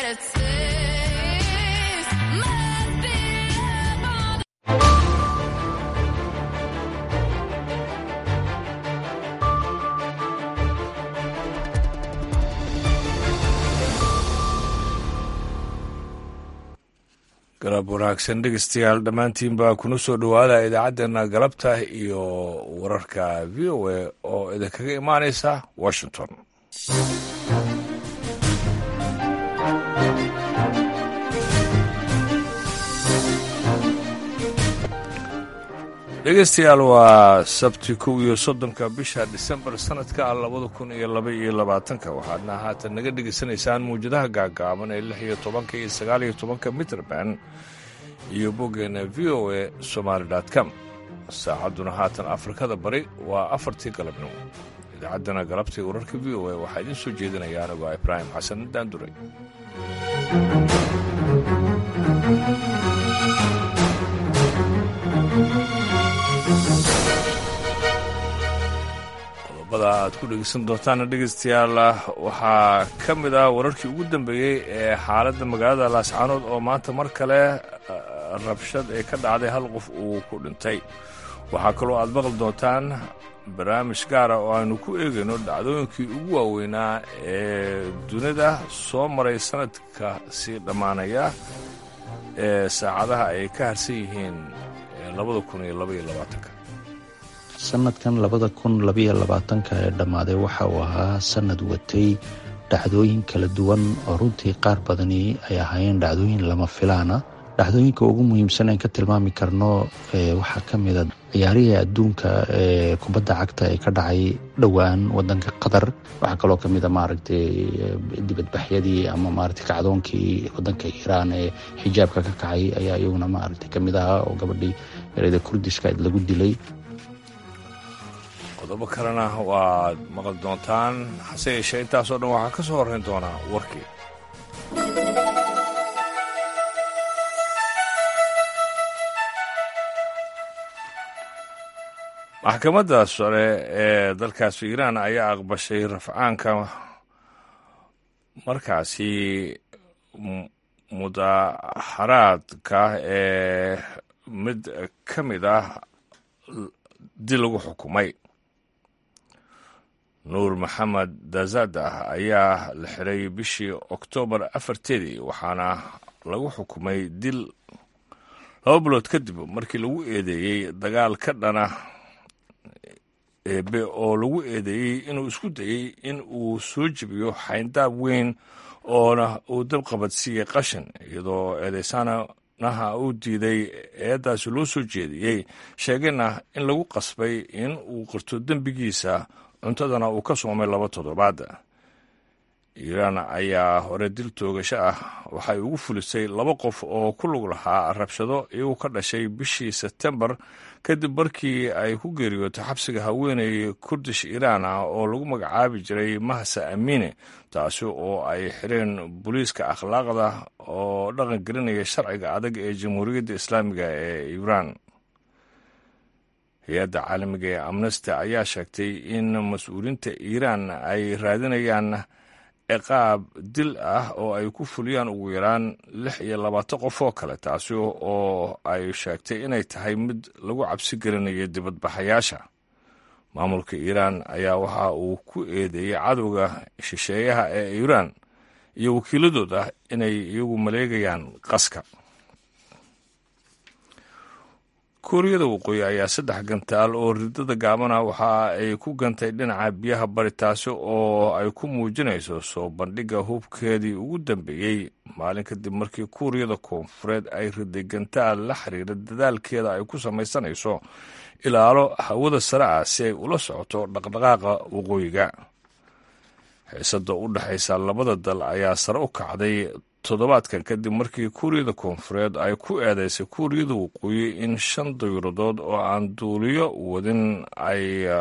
it says must be love. galab wanaagsan dhegeystayaal dhammaantiinbaa kuna soo dhowaada idaacaddeenna galabta iyo wararka v o a oo idinkaga imaanaysa washington dhegeystayaal waa sabti kow iyo soddonka bisha disembar sanadka labada kun iyo laba iyo labaatanka waxaadna haatan naga dhegeysanaysaan mawjadaha gaagaaban ee lix iyo tobanka iyo sagaal iyo tobanka mitrband iyo boggeena v o a somaali com saacadduna haatan afrikada bari waa afartii galabnimo idaacaddana galabtii wararka v o a waxaa idiin soo jeedinaya anigoo ibraahim xasan daanduray qodobada aad ku dhegeysan doontaana dhegeystayaal waxaa ka mid ah wararkii ugu dambeeyey ee xaaladda magaalada laascaanood oo maanta mar kale rabshad ee ka dhacday hal qof uu ku dhintay waxaa kaloo aad maqli doontaan barnaamij gaara oo aanu ku eegayno dhacdooyinkii ugu waaweynaa ee dunida soo maray sanadka sii dhammaanaya ee saacadaha ay ka harsan yihiin labada kun iyo labaiyo labaatanka sanadkan labada kun labaiyo labaatanka ee dhammaaday waxa uu ahaa sanad watay dhacdooyin kala duwan oo runtii qaar badani ay ahaayeen dhacdooyin lama filaana dhacdooyinka ugu muhiimsan aan ka tilmaami karno waxaa ka mida ciyaarihii adduunka ee kubadda cagta ee ka dhacay dhowaan wadanka qatar waxaa kaloo kamid a maaragtay dibadbaxyadii ama maaragtay kacdoonkii wadanka iiraan ee xijaabka ka kacay ayaa iyaguna maaragtay kamid ahaa oo gabadhii ereyda kurdiska lagu dilay qodobo kalena waad maqli doontaan hase yeeshee intaasoo dhan waxaa ka soo horrayn doonaa warkii maxkamadda sare ee dalkaasi iiraan ayaa aqbashay rafcaanka markaasi mudaaharaadka ee mid ka mid ah dil lagu xukumay nuur maxamed dazadah ayaa la xiray bishii oktoobar afarteedii waxaana lagu xukumay dil laba bilood kadib markii lagu eedeeyey dagaal ka dhana eebe oo lagu eedeeyey inuu isku dayey in uu soo jebiyo xayndaab weyn oona uu dabqabadsiiyey qashin iyadoo eedeysanaha uu diiday eeddaasi loo soo jeediyey sheegayna in lagu qasbay in uu qirto dembigiisa cuntadana uu ka soomay laba toddobaad iiraan ayaa hore dil toogasho ah waxay ugu fulisay laba qof oo ku lug lahaa rabshado iyagu ka dhashay bishii sebtembar kadib markii ay ku geeriyootay xabsiga haweeney kurdish iiraan ah oo lagu magacaabi jiray mahsa amiine taasi oo ay xireen booliiska akhlaaqda oo dhaqan gelinaya sharciga adag ee jamhuuriyadda islaamiga ee iiraan hay-adda caalamiga ee amnesty ayaa sheegtay in mas-uuliinta iiraan ay raadinayaan ciqaab dil ah oo ay ku fuliyaan ugu yaraan lix iyo labaatan qof oo kale taasi oo ay sheegtay inay tahay mid lagu cabsi gelinayo dibadbaxayaasha maamulka iiraan ayaa waxa uu ku eedeeyey cadowga shisheeyaha ee iiraan iyo wakiiladooda inay iyagu maleegayaan qaska kuuriyada waqooyi ayaa saddex gantaal oo ridada gaabana waxa ay ku gantay dhinaca biyaha bari taasi oo ay ku muujinayso soo bandhigga hubkeedii ugu dambeeyey maalin kadib markii kuuriyada koonfureed ay riday gantaal la xiriira dadaalkeeda ay ku samaysanayso ilaalo hawada sare ah si ay ula socoto dhaqdhaqaaqa waqooyiga xiisada u dhexaysa labada dal ayaa sare u kacday toddobaadkan kadib markii kuuriyada koonfureed ay ku eedeysay kuuriyada waqooyi in shan dayuradood oo aan duuliyo wadin ay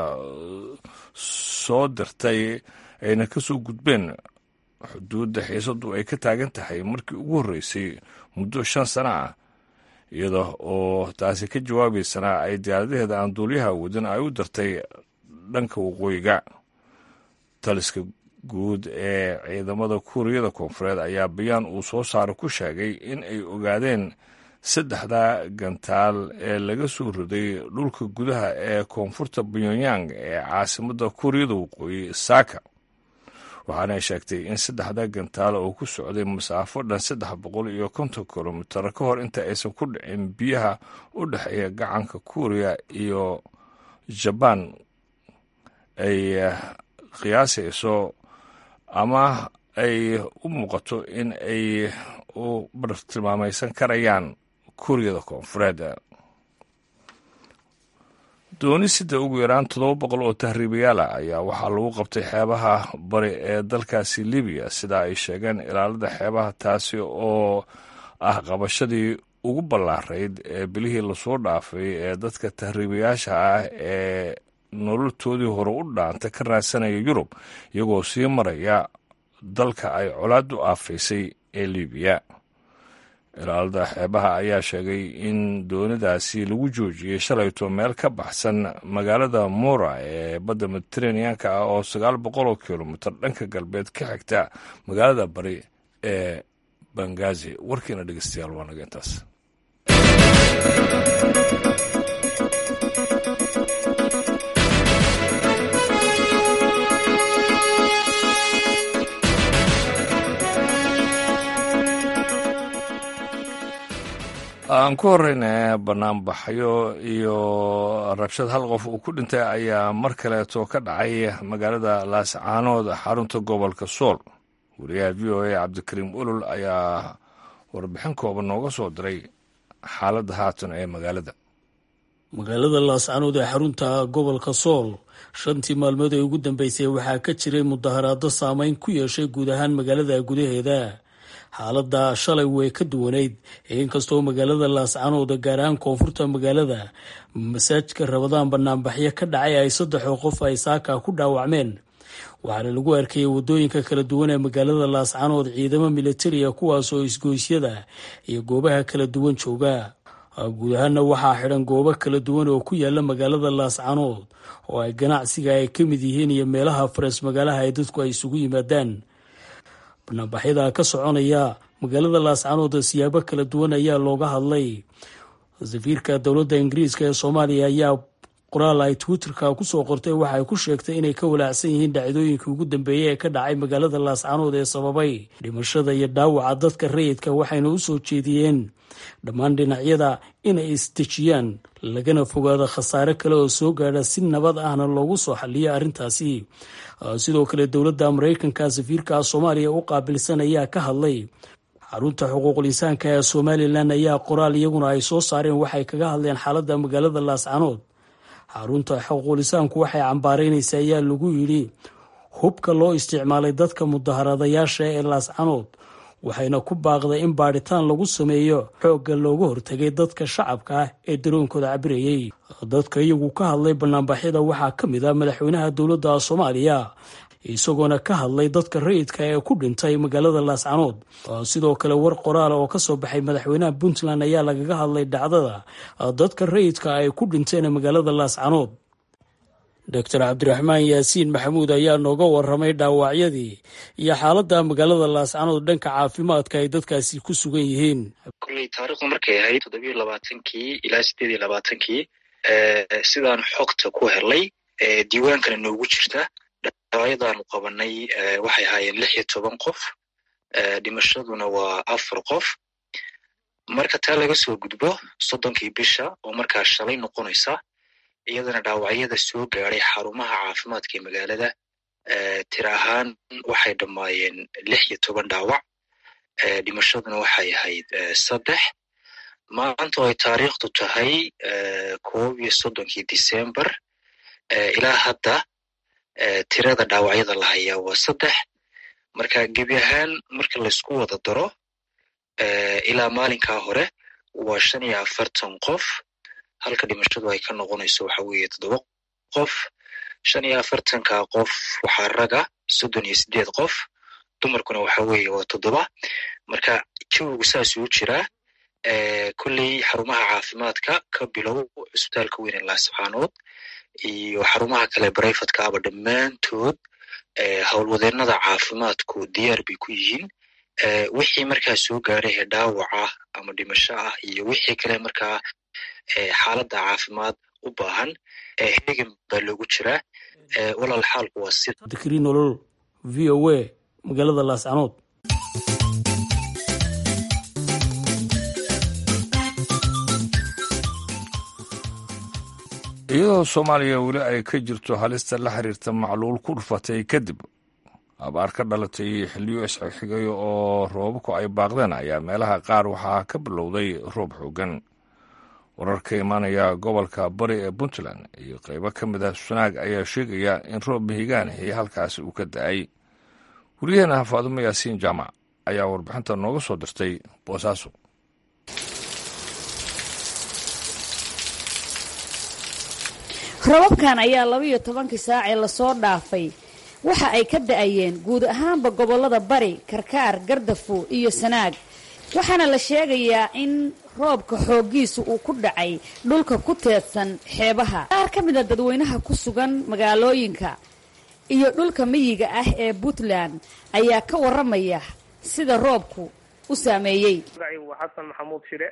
soo dirtay ayna ka soo gudbeen xuduudda xiisadu ay ka taagan tahay markii ugu horreysay muddo shan sano ah iyada oo taasi ka jawaabaysana ay diyaaradaheeda aan duuliyaha wadin ay u dirtay dhanka waqooyiga taliska guud ee ciidamada kuuriyada koonfureed ayaa bayaan uu soo saaro ku sheegay in ay ogaadeen saddexda gantaal ee laga soo riday dhulka gudaha ee koonfurta pyongyang ee caasimadda kuuriyada waqooyi saaka waxaana sheegtay in saddexda gantaal oo ku socday masaafo dhan saddex boqol iyo konton kilomitar ka hor inta aysan ku dhicin biyaha u dhexeeya gacanka kuuriya iyo jabaan ay qiyaasayso ama ay u muuqato in ay u bartilmaamaysan karayaan kuuriyada koonfureed doonisida ugu yaraan toddoba boqol oo tahriibayaal ah ayaa waxaa lagu qabtay xeebaha bari ee dalkaasi libiya sida ay sheegeen ilaalada xeebaha taasi oo ah qabashadii ugu ballaarayd ee bilihii lasoo dhaafay ee dadka tahriibayaasha ah ee nololtoodii hore u dhaanta ka raadsanaya yurub iyagoo sii maraya dalka ay colaadu aafaysay ee libiya ilaalada xeebaha ayaa sheegay in doonidaasi lagu joojiyey shalayto meel ka baxsan magaalada mora ee badda mediteraneanka ah oo sagaal boqol oo kilomitir dhanka galbeed ka xigta magaalada bari ee bangazi warkiina dhegeystayaal waa naga intaas aan ku horeyna banaanbaxyo iyo rabshad hal qof uu ku dhintay ayaa mar kaleeto ka dhacay magaalada laascaanood xarunta gobolka sool wariyaha v o a cabdikariim ulul ayaa warbixin kooban nooga soo diray xaaladda haatan ee magaalada magaalada laascaanood ee xarunta gobolka sool shantii maalmood ee ugu dambeysay waxaa ka jiray mudaharaado saameyn ku yeeshay guud ahaan magaalada gudaheeda xaaladda shalay way ka duwanayd inkastoo magaalada laascaanood gaar ahaan koonfurta magaalada masaajidka rabadaan banaanbaxyo ka dhacay ay saddexoo qof ay saaka ku dhaawacmeen waxaana lagu arkayay wadooyinka kala duwan ee magaalada laascaanood ciidamo militariya kuwaasoo isgoysyada iyo goobaha kala duwan jooga guud ahaana waxaa xidhan goobo kala duwan oo ku yaala magaalada laascaanood oo ay ganacsiga ay ka mid yihiin iyo meelaha faras magaalaha ay dadku ay isugu yimaadaan banaanbaxyada ka soconaya magaalada laascaanood siyaabo kala duwan ayaa looga hadlay safiirka dowladda ingiriiska ee soomaaliya ayaa qoraal ay twitterka kusoo qortay waxay ku sheegtay inay ka walaacsan yihiin dhacdooyinkii ugu dambeeyey ee ka dhacay magaalada laascaanood ee sababay dhimashada iyo dhaawaca dadka rayidka waxayna u soo jeediyeen dhammaan dhinacyada inay isdejiyaan lagana fogaado khasaare kale oo soo gaadha si nabad ahna loogu soo xaliyo arrintaasi sidoo kale dowladda maraykanka safiirka soomaaliya u qaabilsan ayaa ka hadlay xarunta xuquuqul insaanka ee somalilan ayaa qoraal iyaguna ay soo saareen waxay kaga hadleen xaaladda magaalada laascaanood xarunta xuquuqul insaanku waxay cambaaraynaysa ayaa lagu yidhi hubka loo isticmaalay dadka mudaharadayaasha ee laascaanood waxayna ku baaqday in baadhitaan lagu sameeyo xoogga looga hortagay dadka shacabka ah ee daroonkooda cabirayay dadka iyagu ka hadlay banaanbaxyada waxaa ka mid ah madaxweynaha dowladda soomaaliya isagoona ka hadlay dadka rayidka ee ku dhintay magaalada laascaanood sidoo kale war qoraal oo kasoo baxay madaxweynaha puntland ayaa lagaga hadlay dhacdada dadka rayidka ay ku dhinteen magaalada laascaanood doctor cabdiraxmaan yaasiin maxamuud ayaa nooga waramay dhaawacyadii iyo xaaladda magaalada laascaanood dhanka caafimaadka ay dadkaasi ku sugan yihiin kolley taarikhdu markay ahayd toddobiyo labaatankii ilaa sideed iyo labaatankii sidaan xogta ku helay diiwaankana noogu jirta dhaawacyadaanu qabanay waxay ahaayeen lix iyo toban qof dhimashaduna waa afar qof marka taa laga soo gudbo soddonkii bisha oo markaa shalay noqonaysa iyadana dhaawacyada soo gaadhay xarumaha caafimaadka ee magaalada tira ahaan waxay dhammaayeen lix iyo toban dhaawac dhimashaduna waxay ahayd saddex maanta oo ay taariikhdu tahay koob iyo soddonkii december ilaa hadda tirada dhaawacyada la hayaa waa saddex marka gebi ahaan marka laysku wada daro ilaa maalinkaa hore waa shan iyo afartan qof halka dhimashadu ay ka noqonayso waxa weeye toddoba qof shan iyo afartanka qof waxaa raga soddon iyo sideed qof dumarkuna waxa weeye waa toddoba marka jawigu saasuu jiraa kolley xarumaha caafimaadka ka bilow cusbitaalka weyn ee laascaanood iyo xarumaha kale brifadka aba dhammaantood howlwadeennada caafimaadku diyaar bay ku yihiin wixii markaa soo gaaray ee dhaawac ah ama dhimasho ah iyo wixii kale markaa xaaladda caafimaad u baahan hegan baa loogu jiraa walaal xaalku waa si dikri nolol v o a magaalada laascanood iyadoo soomaaliya weli ay ka jirto halista la xiriirta macluul ku dhufatay kadib abaar ka dhalatay xilliyo isxigxigayo oo roobabku ay baaqdeen ayaa meelaha qaar waxaa ka bilowday roob xoogan warar ka imaanaya gobolka bari ee puntland iyo qaybo ka mid ah sunaag ayaa sheegaya in roob mihigaanihi halkaasi uu ka da-ay wariyaheena faadumo yaasiin jaamac ayaa warbixinta nooga soo dirtay boosaaso rababkan ayaa labaiyo tobankii saacee lasoo dhaafay waxa ay ka da-ayeen guud ahaanba gobollada bari karkaar gardafo iyo sanaag waxaana la sheegayaa in roobka xooggiisu uu ku dhacay dhulka ku teedsan xeebaha qaar ka mid a dadweynaha ku sugan magaalooyinka iyo dhulka miyiga ah ee puntland ayaa ka warramaya sida roobku u saameeyey waa xasan maxamuud shire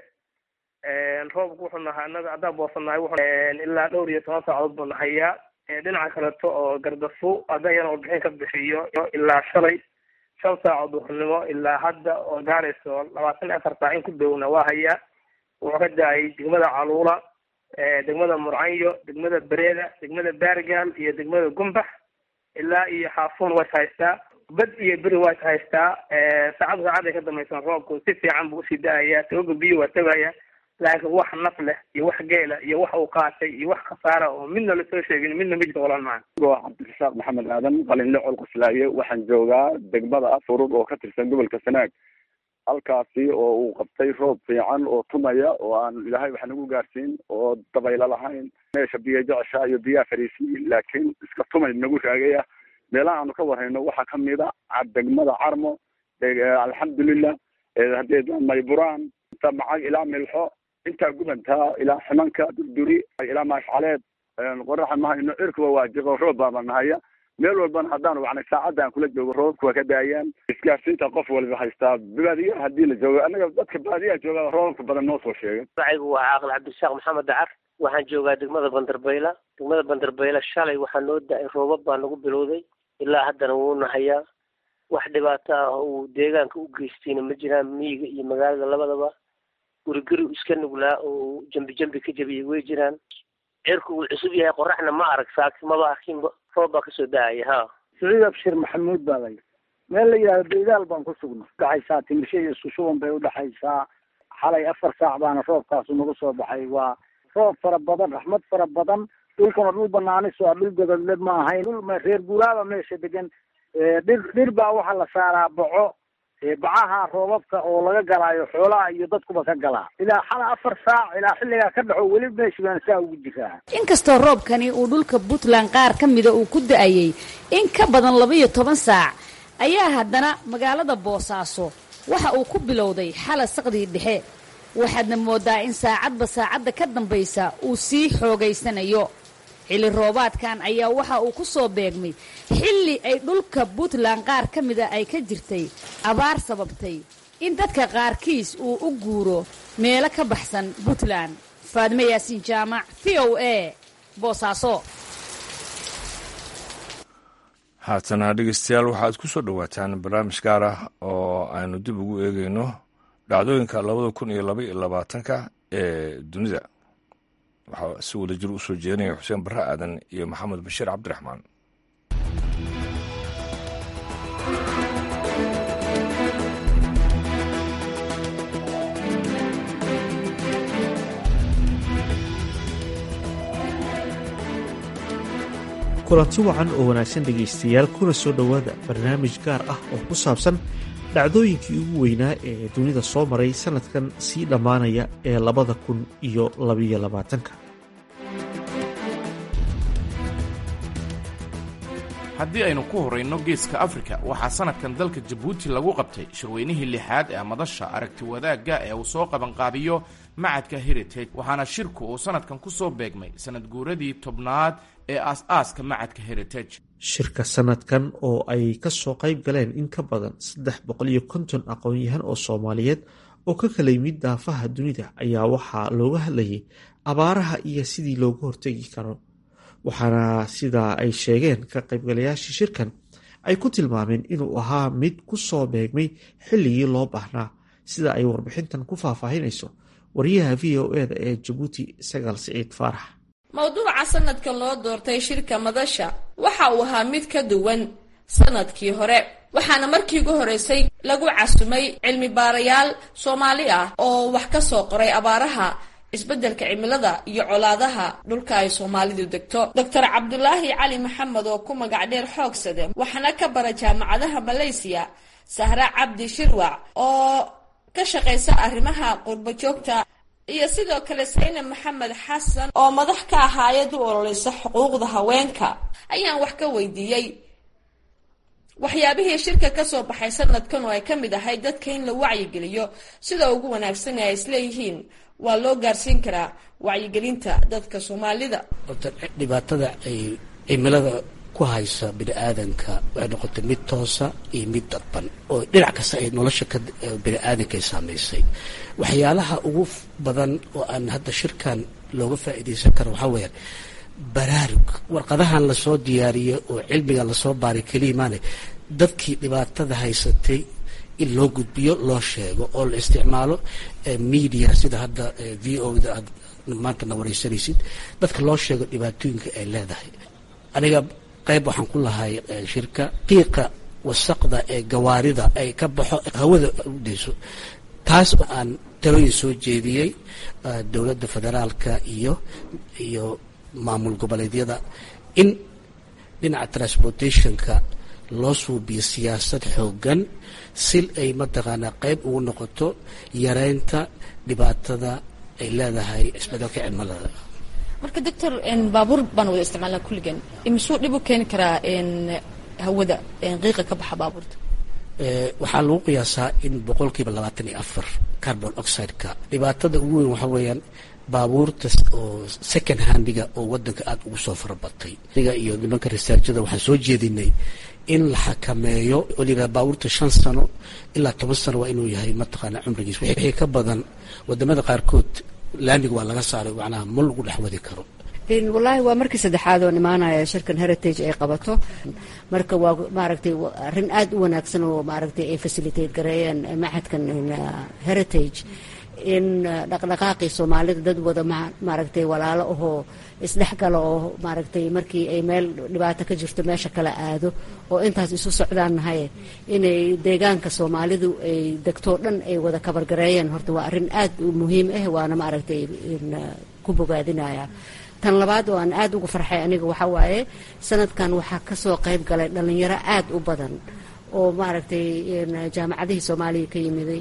roobku wuxuu nahaa anaga haddaan boosannahay ilaa dhowr iyo toban saacadood buu nahayaa dhinaca kaleto oo gardafo haddaan yana warbixin ka bixiyo ilaa shalay shan saacood duhurnimo ilaa hadda oo gaarayso labaatan iyo afar saac in ku downa waa hayaa wuxuu ka da-ay degmada caluula degmada murcanyo degmada bereeda degmada baargaal iyo degmada gumbax ilaa iyo xaafuun way haystaa bad iyo beri way haystaa saacad saacad ay ka dambaysan roobku si fiican buu usii da-ayaa tagoga biyo waa tagaya laakiin wax naf leh iyo wax geela iyo wax uu qaatay iyo wax khasaara oo midna lasoo sheegin midna ma jirto walaan maan waa cabdirasaaq maxamed aadan qalinle col quslaaye waxaan joogaa degmada furud oo ka tirsan gobolka sanaag halkaasi oo uu qabtay roob fiican oo tumaya oo aan ilaahay wax nagu gaarsiin oo dabaylo lahayn meesha biyo jecesha iyo biyaha fariisiyi laakiin iska tumay nagu raagaya meelaha aanu ka warhayno waxaa kamid a degmada carmo alxamdulilah haddee mayburaan inta macag ilaa milxo intaa gubantaa ilaa ximanka durduri ilaa maashcaleed qoraxa mahayno cirkuba waa jiqo roob baaba nahaya meel walbana haddaan wacnay saacadda aan kula joogo roobabku waa ka daayaan isgaarsiinta qof walba haystaa baadiyaha haddii la joogo annaga dadka baadiyaha jooga roobabka badan noo soo sheegay magacaygu waa caaqil cabdirasaaq maxamed dacar waxaan joogaa degmada bandarbayla degmada bandarbayla shalay waxaa noo da-ay roobab baa nagu bilowday ilaa haddana wuu nahayaa wax dhibaato ah oo uu deegaanka u geystayna ma jiraan miyiga iyo magaalada labadaba guriguri iska nuglaa oo jambi jambi ka jabiyay way jiraan cirku uu cusub yahay qoraxna ma arag saaki maba arkinba roob baa kasoo da-aya ha saciid abshir maxamuud baa lay meel la yidhahdo baydaal baan ku sugna udhaxaysaa timisho iyo isku shuban bay udhaxaysaa xalay afar saac baana roobkaasu nagu soo baxay waa roob fara badan raxmad fara badan dhulkuna dhul banaanis oo dhul gododle ma ahayn dhul reer guuraaba meesha degan dhir dhir baa waxaa la saaraa boco bacaha roobabka oo laga galaayo xoolaha iyo dadkuba ka galaa ilaa xala afar saac ilaa xilligaa ka dhaxo weli meeshi baan saa ugu jiraa inkastoo roobkani uu dhulka puntland qaar ka mida uu ku da-ayey in ka badan laba-iyo toban saac ayaa haddana magaalada boosaaso waxa uu ku bilowday xala saqdii dhexe waxaadna moodaa in saacadba saacadda ka dambaysa uu sii xoogaysanayo xilli roobaadkan ayaa waxa uu ku soo beegmay xilli ay dhulka puntland qaar ka mida ay ka jirtay abaar sababtay in dadka qaarkiis uu u guuro meelo ka baxsan puntland faadimo yaasiin jaamac v o a boosaaso haatana dhegeystayaal waxaad ku soo dhowaataan barnaamij gaar ah oo aynu dib ugu eegeyno dhacdooyinka labada kun iyo laba iyo labaatanka ee dunida waxaa si wada jir u soo jeedinaya xuseen barre aadan iyo maxamed bashiir cabdiraxmaan kulanti wacan oo wanaagsan dhegaystayaal kuna soo dhowaada barnaamij gaar ah oo ku saabsan dhacdooyinkii ugu weynaa ee dunida soo maray sannadkan sii dhammaanaya ee labada kun iyo labiyo labaatanka haddii aynu ku horrayno geeska afrika waxaa sannadkan dalka jabuuti lagu qabtay shirweynihii lixaad ee madasha aragti wadaagga ee uu soo qabanqaabiyo macadka heritage waxaana shirku uu sannadkan ku soo beegmay sannad guuradii tobnaad ee aas-aaska macadka heritage shirka sanadkan oo ay ka soo qayb galeen in ka badan saddex boqol iyo konton aqoon-yahan oo soomaaliyeed oo ka kala yimid daafaha dunida ayaa waxaa looga hadlayay abaaraha iyo sidii looga hortegi karo waxaana sidaa ay sheegeen ka qaybgalayaashii shirkan ay ku tilmaameen inuu ahaa mid ku soo beegmay xilligii loo baahnaa sida ay warbixintan ku faahfaahinayso wariyaha v o eda ee jabuuti sagaal siciid faarax mowduuca sanadkan loo doortay shirka madasha waxa uu ahaa mid ka duwan sanadkii hore waxaana markii ugu horeysay lagu casumay cilmi baarayaal soomaali ah oo wax ka soo qoray abaaraha isbeddelka cimilada iyo colaadaha dhulka ay soomaalidu degto doctor cabdulaahi cali maxamed oo ku magac dheer xoogsade waxaana ka bara jaamacadaha malaysiya sahra cabdi shirwac oo ka shaqaysa arrimaha qurbo joogta iyo sidoo kale sayne maxamed xasan oo madax ka ah hay-ad u ololeysa xuquuqda haweenka ayaan wax ka weydiiyey waxyaabihii shirka ka soo baxay sanadkan oo ay ka mid ahay dadka in la wacyigeliyo sida ugu wanaagsan ee ay isleeyihiin waa loo gaarsiin karaa wacyigelinta dadka soomaalida horta dhibaatada ay cimilada ku haysa bini aadanka waxay noqotay mid toosa iyo mid dadban oo dhinac kasta ay nolosha ka bini aadanka ay saamaysay waxyaalaha ugu badan oo aan hadda shirkan looga faa'iidaysan karo waxaa weeyaan baraarug warqadahan lasoo diyaariyey oo cilmiga lasoo baaray keliya maane dadkii dhibaatada haysatay in loo gudbiyo loo sheego oo la isticmaalo media sida hadda v o da aad maanta na wareysanaysid dadka loo sheego dhibaatooyinka ay leedahay aniga qayb waxaan ku lahay shirka qiiqa wasaqda ee gawaarida ay ka baxo hawada udayso taas aan talooyin soo jeediyey dowladda federaalka iyo iyo maamul goboleedyada in dhinaca transportationka loo suubiyo siyaasad xoogan si ay mataqaanaa qayb ugu noqoto yareynta dhibaatada ay leedahay isbedelka cimilada marka doctor baabuur baan wada isticmaalnaa kulligan imisuu dhib u keeni karaa hawada qiiqa ka baxa baabuurta waxaa lagu qiyaasaa in boqolkiiba labaatan iyo afar carbon oxide-ka dhibaatada ugu weyn waxaa weeyaan baabuurta oo second handiga oo wadanka aada ugu soo farabatay aniga iyo nimanka researchada waxaan soo jeedinay in la xakameeyo oo layidhaha baabuurta shan sano ilaa toban sano waa inuu yahay mataqaana cumrigiis wixii ka badan wadamada qaarkood laamiga waa laga saaray macnaha ma lagu dhex wadi karo wallaahi waa markii saddexaad oo imaanaya shirkan heritage ay qabato marka waa maaragtay arrin aad u wanaagsan oo maaragtay ay facilitate gareeyeen maxadkan heritage in dhaqdhaqaaqii soomaalida dad wada maaragtay walaalo ahoo isdhexgala oo maaragtay markii ay meel dhibaato ka jirto meesha kala aado oo intaas isu socdaan nahay inay deegaanka soomaalidu ay degtoo dhan ay wada kabargareeyeen horta waa arrin aad u muhiim ah waana maaragtay ku bogaadinaya tan labaad oo aan aad ugu farxay aniga waxaa waaye sanadkan waxaa kasoo qayb galay dhalinyaro aad u badan oo maaragtay jaamacadihii soomaaliya ka yimiday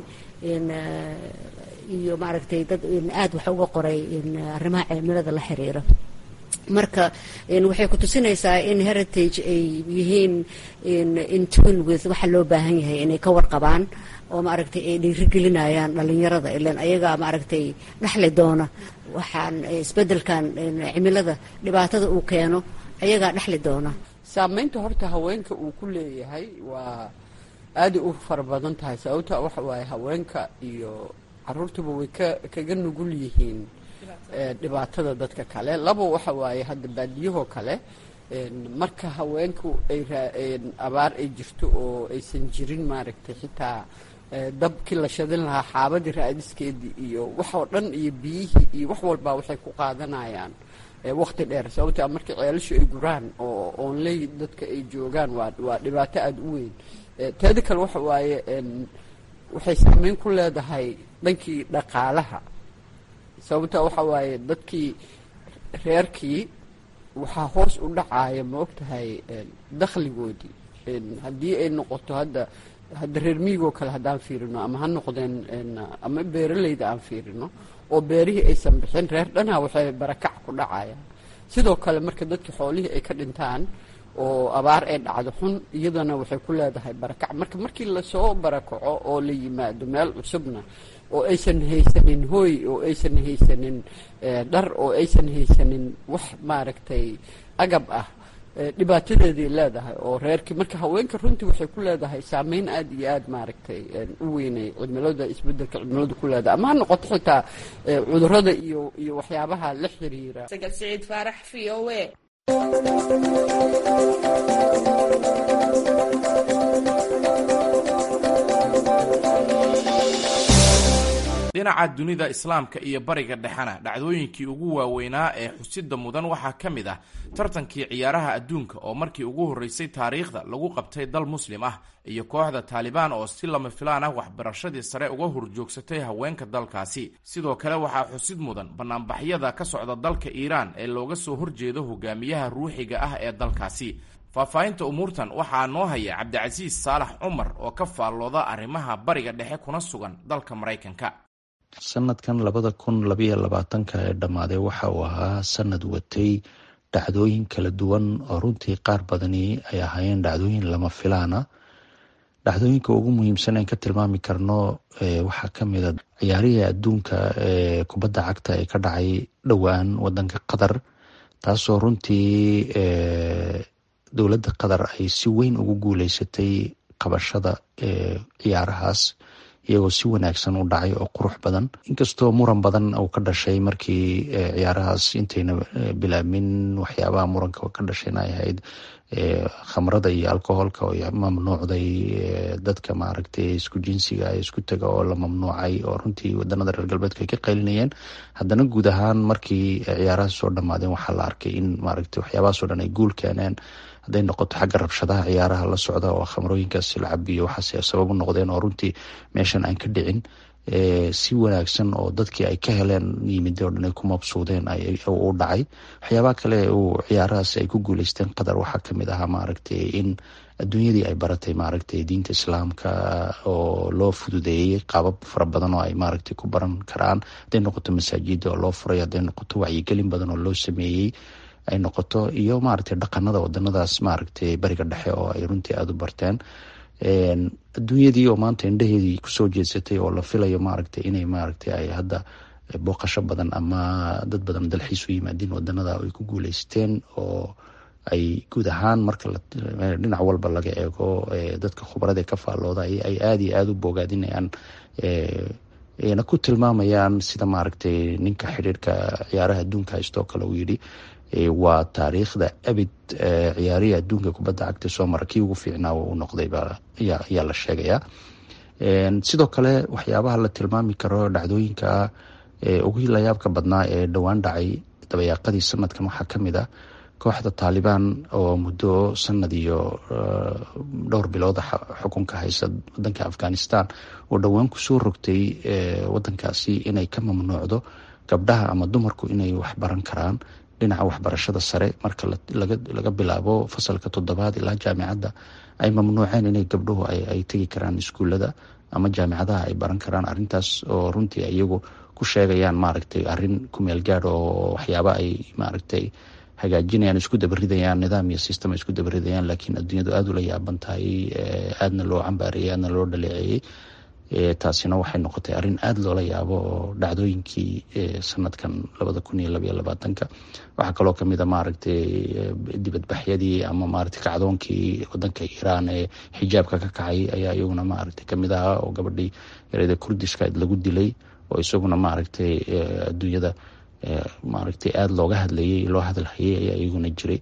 iyo maaragtay dad aad wax uga qoray arrimaha cimilada la xiriira marka waxay ku tusinaysaa in heritage ay yihiin in tune with waxa loo baahan yahay inay ka warqabaan oo maaragtay ay dhiirigelinayaan dhalinyarada ilan ayagaa maaragtay dhexli doona waxaan isbedelkan cimilada dhibaatada uu keeno ayagaa dhexli doona saamaynta horta haweenka uu ku leeyahay waa aaday u fara badan tahay sababta waxa waaye haweenka iyo caruurtuba way ka kaga nugul yihiin dhibaatada dadka kale laba waxa waaye hadda baadiyahoo kale marka haweenku ay abaar ay jirto oo aysan jirin maaragtay xitaa dabkii la shadin lahaa xaabadii raadiskeedii iyo waxoo dhan iyo biyihii iyo wax walbaa waxay ku qaadanayaan waqti dheer sababtaa markii ceelashu ay guraan oo oonley dadka ay joogaan waa waa dhibaato aada u weyn teeda kale waxa waaye waxay saameyn ku leedahay dhankii dhaqaalaha sababtaa waxa waaye dadkii reerkii waxaa hoos u dhacaya ma og tahay dakhligoodii haddii ay noqoto hadda hadda reer miigoo kale haddaan fiirino ama ha noqdeen ama beeraleyda aan fiirino oo beerihii aysan bixin reer dhanaa waxay barakac ku dhacayaan sidoo kale marka dadkii xoolihii ay ka dhintaan oo abaar ay dhacdo xun iyadana waxay ku leedahay barakac marka markii lasoo barakaco oo la yimaado meel cusubna oo aysan haysanin hooy oo aysan haysanin dhar oo aysan haysanin wax maaragtay agab ah dhibaatadeeday leedahay oo reerkii marka haweenka runtii waxay ku leedahay saameyn aad iyo aad maaragtay u weynay cimilada isbedelka cimiladu ku leedahay ama ha noqoto xitaa cudurada iyo iyo waxyaabaha la xiriira sagal siciid faarax v o a dhinaca dunida islaamka iyo bariga dhexena dhacdooyinkii ugu waaweynaa ee xusida mudan waxaa ka mid ah tartankii ciyaaraha adduunka oo markii ugu horreysay taariikhda lagu qabtay dal muslim ah iyo kooxda taalibaan oo si lama filaan ah waxbarashadii sare uga horjoogsatay haweenka dalkaasi sidoo kale waxaa xusid mudan banaanbaxyada ka socda dalka iiraan ee looga soo horjeedo hogaamiyaha ruuxiga ah ee dalkaasi faahfaahinta umuurtan waxaa noo haya cabdicasiis saalax cumar oo ka faallooda arrimaha bariga dhexe kuna sugan dalka maraykanka sanadkan labada kun labayo labaatanka ee dhammaaday waxa uu ahaa sanad watay dhacdooyin kala duwan oo runtii qaar badani ay ahaayeen dhacdooyin lama filaana dhacdooyinka ugu muhiimsan aan ka tilmaami karno waxaa kamid a ciyaarihii adduunka ee kubadda cagta ee ka dhacay dhowaan wadanka qatar taasoo runtii dowladda qatar ay si weyn ugu guuleysatay qabashada ciyaarahaas iyagoo si wanaagsan u dhacay oo qurux badan inkastoo muran badan uu ka dhashay markii ciyaarahaas intayna bilaabmin waxyaabaha muranka ka dhashayna ay ahayd khamrada iyo alcoholka oo mamnuucday dadka maaragtay isku jinsiga isku taga oo la mamnuucay oo runtii wadanada reer galbeedka ay ka qaylinayeen haddana guud ahaan markii ciyaarahaas soo dhammaadeen waxaa la arkay in maaragtay waxyaabahaasoo dhan ay guul keeneen hadday noqoto xagga rabshadaha ciyaaraha la socda oo khamrooyinkaas la cabiyo waxaase sabab u noqdeen oo runtii meeshan aan ka dhicin si wanaagsan oo dadkii ay ka heleen yimid oo dhan ay ku mabsuudeen u dhacay waxyaabaha kale uu ciyaarahaas ay ku guuleysteen qatar waxaa kamid ahaa maaragtay in adduunyadii ay baratay maaragtay diinta islaamka oo loo fududeeyey qaabab fara badan oo ay maaragtay ku baran karaan hadday noqoto masaajida oo loo furay hadday noqoto wacyigelin badan oo loo sameeyey ay noqoto iyo maaragtay dhaqanada wadanadaas maaragtay bariga dhexe oo ay runtii aada u barteen adduunyadii oo maanta indhaheedii kusoo jeedsatay oo la filayo maaragtay inay maaragtay ay hadda booqasho badan ama dad badan dalxiis u yimaadiin wadanada ay ku guuleysteen oo ay guud ahaan marka dhinac walba laga eego dadka khubarada ka faallooda ay aada iyo aada u boogaadinayaan na ku tilmaamayaan sida maaragtay ninka xidhiirka ciyaaraha adduunka haystoo kale uu yidhi waa taariikhda abid ciyaarihii adduunka kubadda cagta soo mara kii ugu fiicnaa u noqday ayaa la sheegayaa sidoo kale waxyaabaha la tilmaami karo dhacdooyinka ugu layaabka badnaa ee dhowaan dhacay dabayaaqadii sanadkan waxaa kamid ah kooxda taalibaan oo muddo sanad iyo dhowr bilood xukunka haysa wadanka afghanistan oo dhowaan kusoo rogtay wadankaasi inay ka mamnuucdo gabdhaha ama dumarku inay wax baran karaan dhinaca waxbarashada sare marka laga bilaabo fasalka toddobaad ilaa jaamicadda ay mamnuuceen inay gabdhuhu ay tegi karaan iskuullada ama jaamicadaha ay baran karaan arintaas oo runtii iyagu ku sheegayaan maaragtay arin kumeel gaad oo waxyaaba ay maaragtay hagaajinayaan isku dabaridayaan nidaam iyo system ay isku dabaridayaan laakiin adduunyadu aada ula yaaban tahay aadna loo cambaareeyey aadna loo dhaleeceeyey taasina waxay noqotay arrin aada loola yaabo oo dhacdooyinkii sanadkan labada kun iyo labaiyo labaatanka waxaa kaloo kamid a maaragtay dibadbaxyadii ama maaragtay kacdoonkii wadanka iiraan ee xijaabka ka kacay ayaa iyaguna maaragtay kamid ahaa oo gabadhii ereyda kurdiska lagu dilay oo isaguna maaragtay adduunyada maaragtay aada looga hadlayay loo hadalhayay ayaa iyaguna jiray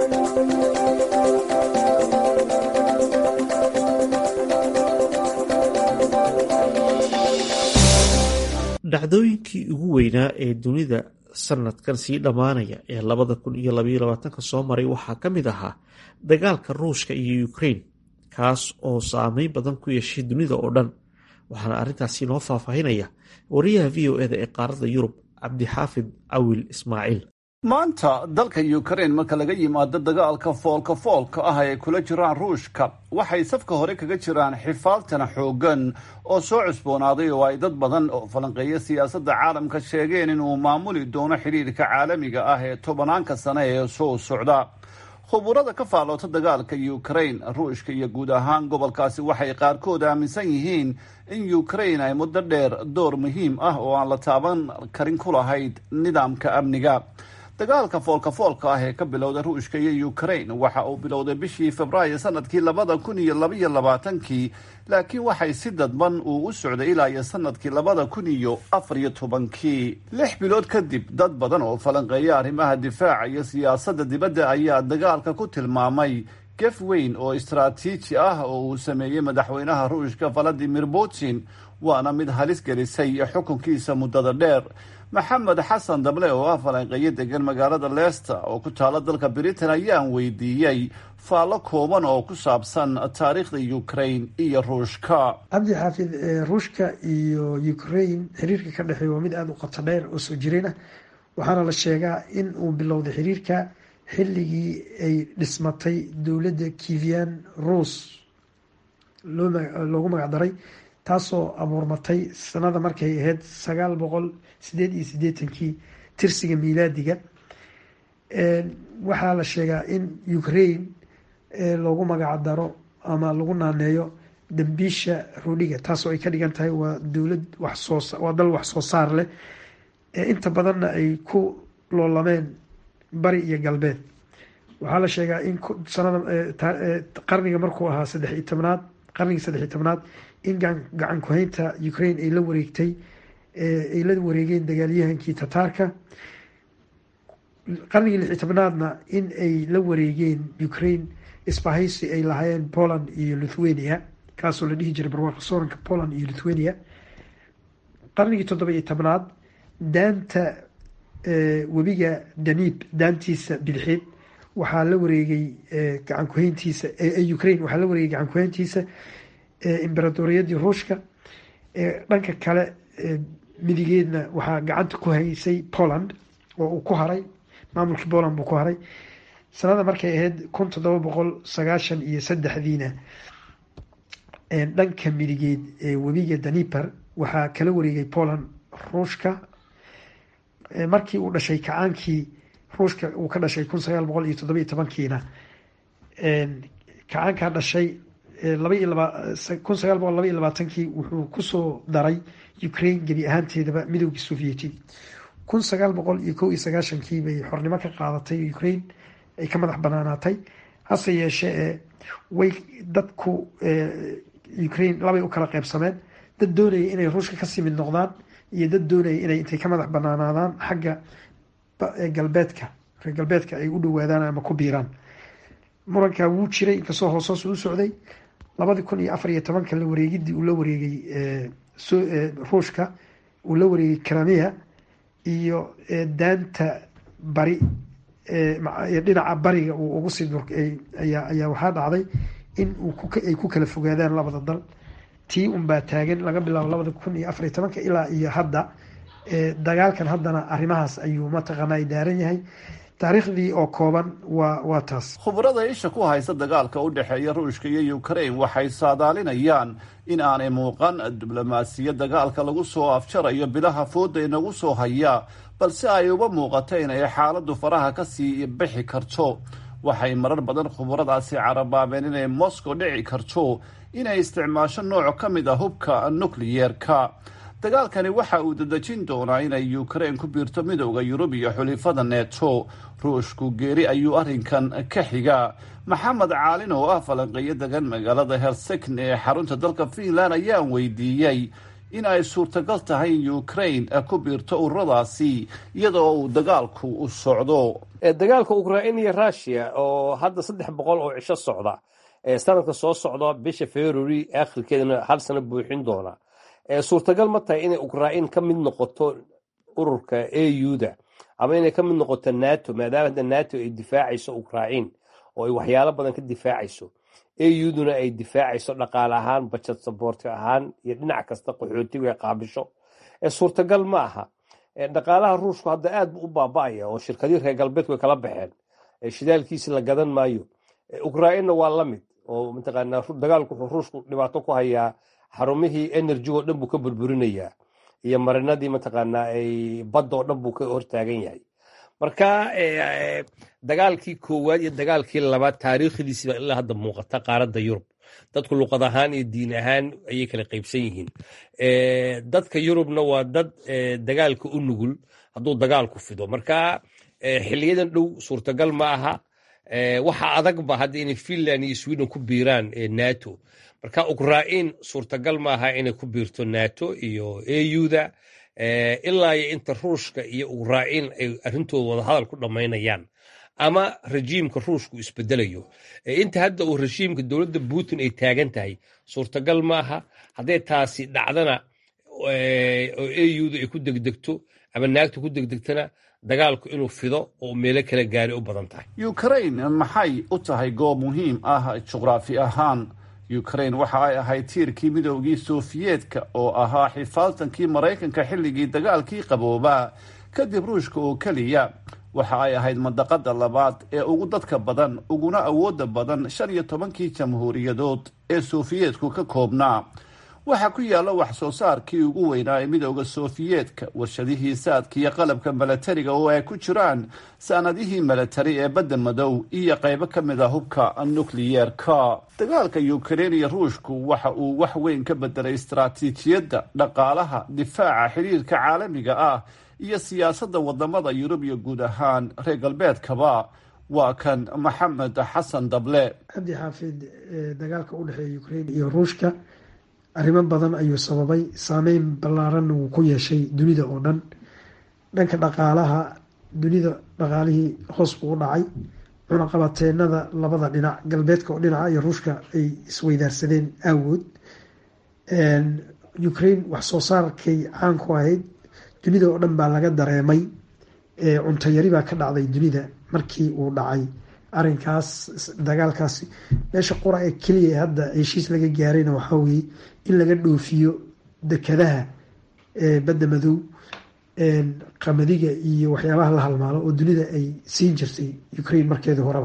dhacdooyinkii ugu weynaa ee dunida sanadkan sii dhammaanaya ee labada kun iyo labaiyo labaatanka soo maray waxaa ka mid ahaa dagaalka ruushka iyo ukrain kaas oo saameyn badan ku yeeshay dunida oo dhan waxaana arrintaasi noo faahfaahinaya wariyaha v o eda ee qaaradda yurub cabdixaafid cawil ismaaciil maanta dalka ukrain marka laga yimaado dagaalka foolka foolka ah ay kula jiraan ruushka waxay safka hore kaga jiraan xifaaltana xoogan oo soo cusboonaaday oo ay dad badan oo falanqeeya siyaasadda caalamka sheegeen inuu maamuli doono xidhiirka caalamiga ah ee tobanaanka sane ee soo socda khuburada ka faaloota dagaalka ukraine ruushka iyo guud ahaan gobolkaasi waxay qaarkood aaminsan yihiin in ukraine ay muddo dheer door muhiim ah oo aan la taaban karin ku lahayd nidaamka amniga dagaalka foolka foolka ah ee ka bilowda ruushka iyo ukraine waxa uu bilowday bishii februaayo sanadkii labada kun iyo labaiyo labaatankii laakiin waxay si dadban uu u socday ilaa iyo sanadkii labada kun iyo afar iyo tobankii lix bilood kadib dad badan oo falanqeeya arrimaha difaaca iyo siyaasadda dibadda ayaa dagaalka ku tilmaamay gef weyn oo istaraatiiji ah oo uu sameeyey madaxweynaha ruushka valadimir putin waana mid halis gelisay xukunkiisa muddada dheer maxamed xasan dable oo ah falanqeeyo degan magaalada leicester oo ku taala dalka britain ayaan weydiiyey faallo kooban oo ku saabsan taariikhda ukraine iyo ruushka cabdi xaafid ruushka iyo ukraine xiriirka ka dhexeeya waa mid aada u qoto dheer oo soo jireen ah waxaana la sheegaa in uu bilowday xiriirka xilligii ay dhismatay dowladda kivian rus loogu magacdaray taasoo abuurmatay sanada markay ahayd sagaal boqol sideed iyo sideetankii tirsiga miilaadiga waxaa la sheegaa in ukraine loogu magacdaro ama lagu naaneeyo dambiisha roodhiga taasoo ay ka dhigan tahay waa dowlad waxsoo waa dal wax soo saar leh inta badanna ay ku loolameen bari iyo galbeed waxaa la sheegaa in sanada qarniga markuu ahaa saddex iyo tobnaad qarnigii saddex iyo tobnaad in gacan ku-haynta ukraine ay la wareegtay ay la wareegeen dagaalyahankii tataarka qarnigii lix iyo tobnaadna in ay la wareegeen ukraine isbahaysi ay lahaayeen poland iyo lithuania kaasoo la dhihi jiray barwaaqo sooranka poland iyo lithuania qarnigii toddoba iyo tobnaad daanta webiga danib daantiisa bidixeed waxaa la wareegay gacan ku-hayntiisa ukraine waxaa la wareegay gacan ku-hayntiisa imberatoriyadii ruushka dhanka kale midigeedna waxaa gacanta ku haysay poland oo uu ku haray maamulkii poland buu ku haray sanada markay ahayd kun toddoba boqol sagaashan iyo saddexdiina dhanka midigeed ee webiga daniper waxaa kala wareegay poland ruushka markii uu dhashay kacaankii ruushka uu ka dhashay kun sagaal boqol iyo toddoba iyo tobankiina kacaankaa dhashay laba iyo laba kun sagaal boqol laba iyo labaatankii wuxuu kusoo daray ukraine gebi ahaanteedaba midoogii sovieti kun sagaal boqol iyo kow iyo sagaashankii bay xornimo ka qaadatay ukraine ay ka madax banaanaatay hase yeeshee way dadku ukraine labay u kala qeybsameen dad doonaya inay ruushka kasii mid noqdaan iyo dad doonaya inay intay ka madax banaanaadaan xagga galbeedka reer galbeedka ay u dhawaadaan ama ku biiraan murankaa wuu jiray inkastoo hoosoos u socday labadii kun iyo afar iyo tobanka la wareegidii uu la wareegay ruushka uu la wareegay cramea iyo daanta bari dhinaca bariga uu ugu sii ayaa waxaa dhacday in ay ku kala fogaadaan labada dal tii unbaa taagan laga bilaabo labada kun iyo afar iyo tobanka ilaa iyo hadda dagaalkan haddana arrimahaas ayuu mataqaanaa daaran yahay taariikhdii oo kooban waa waa taas khubarada isha ku haysa dagaalka u dhexeeya ruushka iyo ukraine waxay saadaalinayaan in aanay muuqan diblomaasiyad dagaalka lagu soo afjarayo bilaha fooda inagu soo haya balse ay uba muuqato inay xaaladdu faraha kasii bixi karto waxay marar badan khubaradaasi carabaabeen inay moscow dhici karto inay isticmaasho nooc ka mid ah hubka nukliyeerka dagaalkani waxa uu dadejin doonaa inay ukraine ku biirto midowda yurub iyo xulifada neto ruushku geeri ayuu arrinkan ka xiga maxamed caalin oo ah falanqeeyo degan magaalada helsikn ee xarunta dalka finland ayaan weydiiyey in ay suurtagal tahay in ukraine ku biirto ururadaasi iyadoo uu dagaalku u socdo dagaalka ukrain iyo rushia oo hadda saddex boqol oo cisho socda sanadka soo socda bisha february akhirkeedana hal sano buuxin doona suurtagal ma tahay inay ukrain ka mid noqoto ururka auda ama inay ka mid noqoto nato maadaama hadda nato ay difaacayso ukrain oo ay waxyaalo badan ka difaacayso auduna ay difaacayso dhaqaale ahaan bajad saboorti ahaan iyo dhinac kasta qaxootigu ay qaabisho suurtagal ma aha dhaqaalaha ruushku hadda aad bu u baaba'aya oo shirkadii reer galbeedku ay kala baxeen shidaalkiisi la gadan maayo ukrainna waa la mid oo mataqaanaa dagaalku wuxuu ruushku dhibaato ku hayaa xarumihii energy-oo dhan buu ka burburinayaa iyo marinadii mataqaanaa ay badda oo dhan buu ka hortaagan yahay marka dagaalkii koowaad iyo dagaalkii labaad taariikhdiisiba ilaa hadda muuqata qaaradda yurub dadku luqad ahaan iyo diin ahaan ayay kala qaybsan yihiin dadka yurubna waa dad dagaalka u nugul hadduu dagaalku fido marka xiliyadan dhow suurtagal ma aha waxa adagba hadda inay finland iyo sweden ku biiraan nato marka ukrain suurtagal maaha inay ku biirto nato iyo auda ilaa iyo inta ruushka iyo ukrain ay arrintooda wadahadal ku dhammaynayaan ama rejiimka ruushku isbedelayo inta hadda uu rejiimka dowladda putin ay taagan tahay suurtagal maaha hadday taasi dhacdana oo auda ay ku degdegto ama naagta ku degdegtana dagaalku inuu fido oo meelo kala gaari u badan tahay ukrain maxay u tahay goob muhiim ah juqraafi ahaan ukrain waxa ay ahayd tiirkii midoogii sofiyeetka oo ahaa xifaaltankii maraykanka xilligii dagaalkii qaboobaa kadib ruushka oo keliya waxa ay ahayd mandaqada labaad ee ugu dadka badan uguna awooda badan shan iyo tobankii jamhuuriyadood ee sofiyeetku ka koobnaa waxaa ku yaalla wax soo saarkii ugu weynaa ee midooda sofiyeetka warshadihii saadka iyo qalabka milatariga oo ay ku jiraan sanadihii milatari ee badda madow iyo qaybo ka mid a hubka nukliyeerka dagaalka ukrein iyo ruushku waxa uu wax weyn ka bedelay istaraatiijiyadda dhaqaalaha difaaca xiriirka caalamiga ah iyo siyaasadda wadamada yurub iyo guud ahaan reer galbeedkaba waa kan maxamed xasan dable cabdi xaafid dagaalka u dhexeeya ukrein iyo ruushka arrimo badan ayuu sababay saameyn ballaaranna wuu ku yeeshay dunida oo dhan dhanka dhaqaalaha dunida dhaqaalihii hoos buu u dhacay cunaqabateenada labada dhinac galbeedka oo dhinaca iyo ruushka ay isweydaarsadeen aawood ukraine wax soo saarkay caan ku ahayd dunida oo dhan baa laga dareemay cuntayari baa ka dhacday dunida markii uu dhacay arinkaas dagaalkaasi meesha qura ee keliya hadda heshiis laga gaarayna waxaa weye in laga dhoofiyo dekadaha badda madow qamadiga iyo waxyaabaha la halmaalo oo dunida ay siin jirtay ukraine markeedii horeba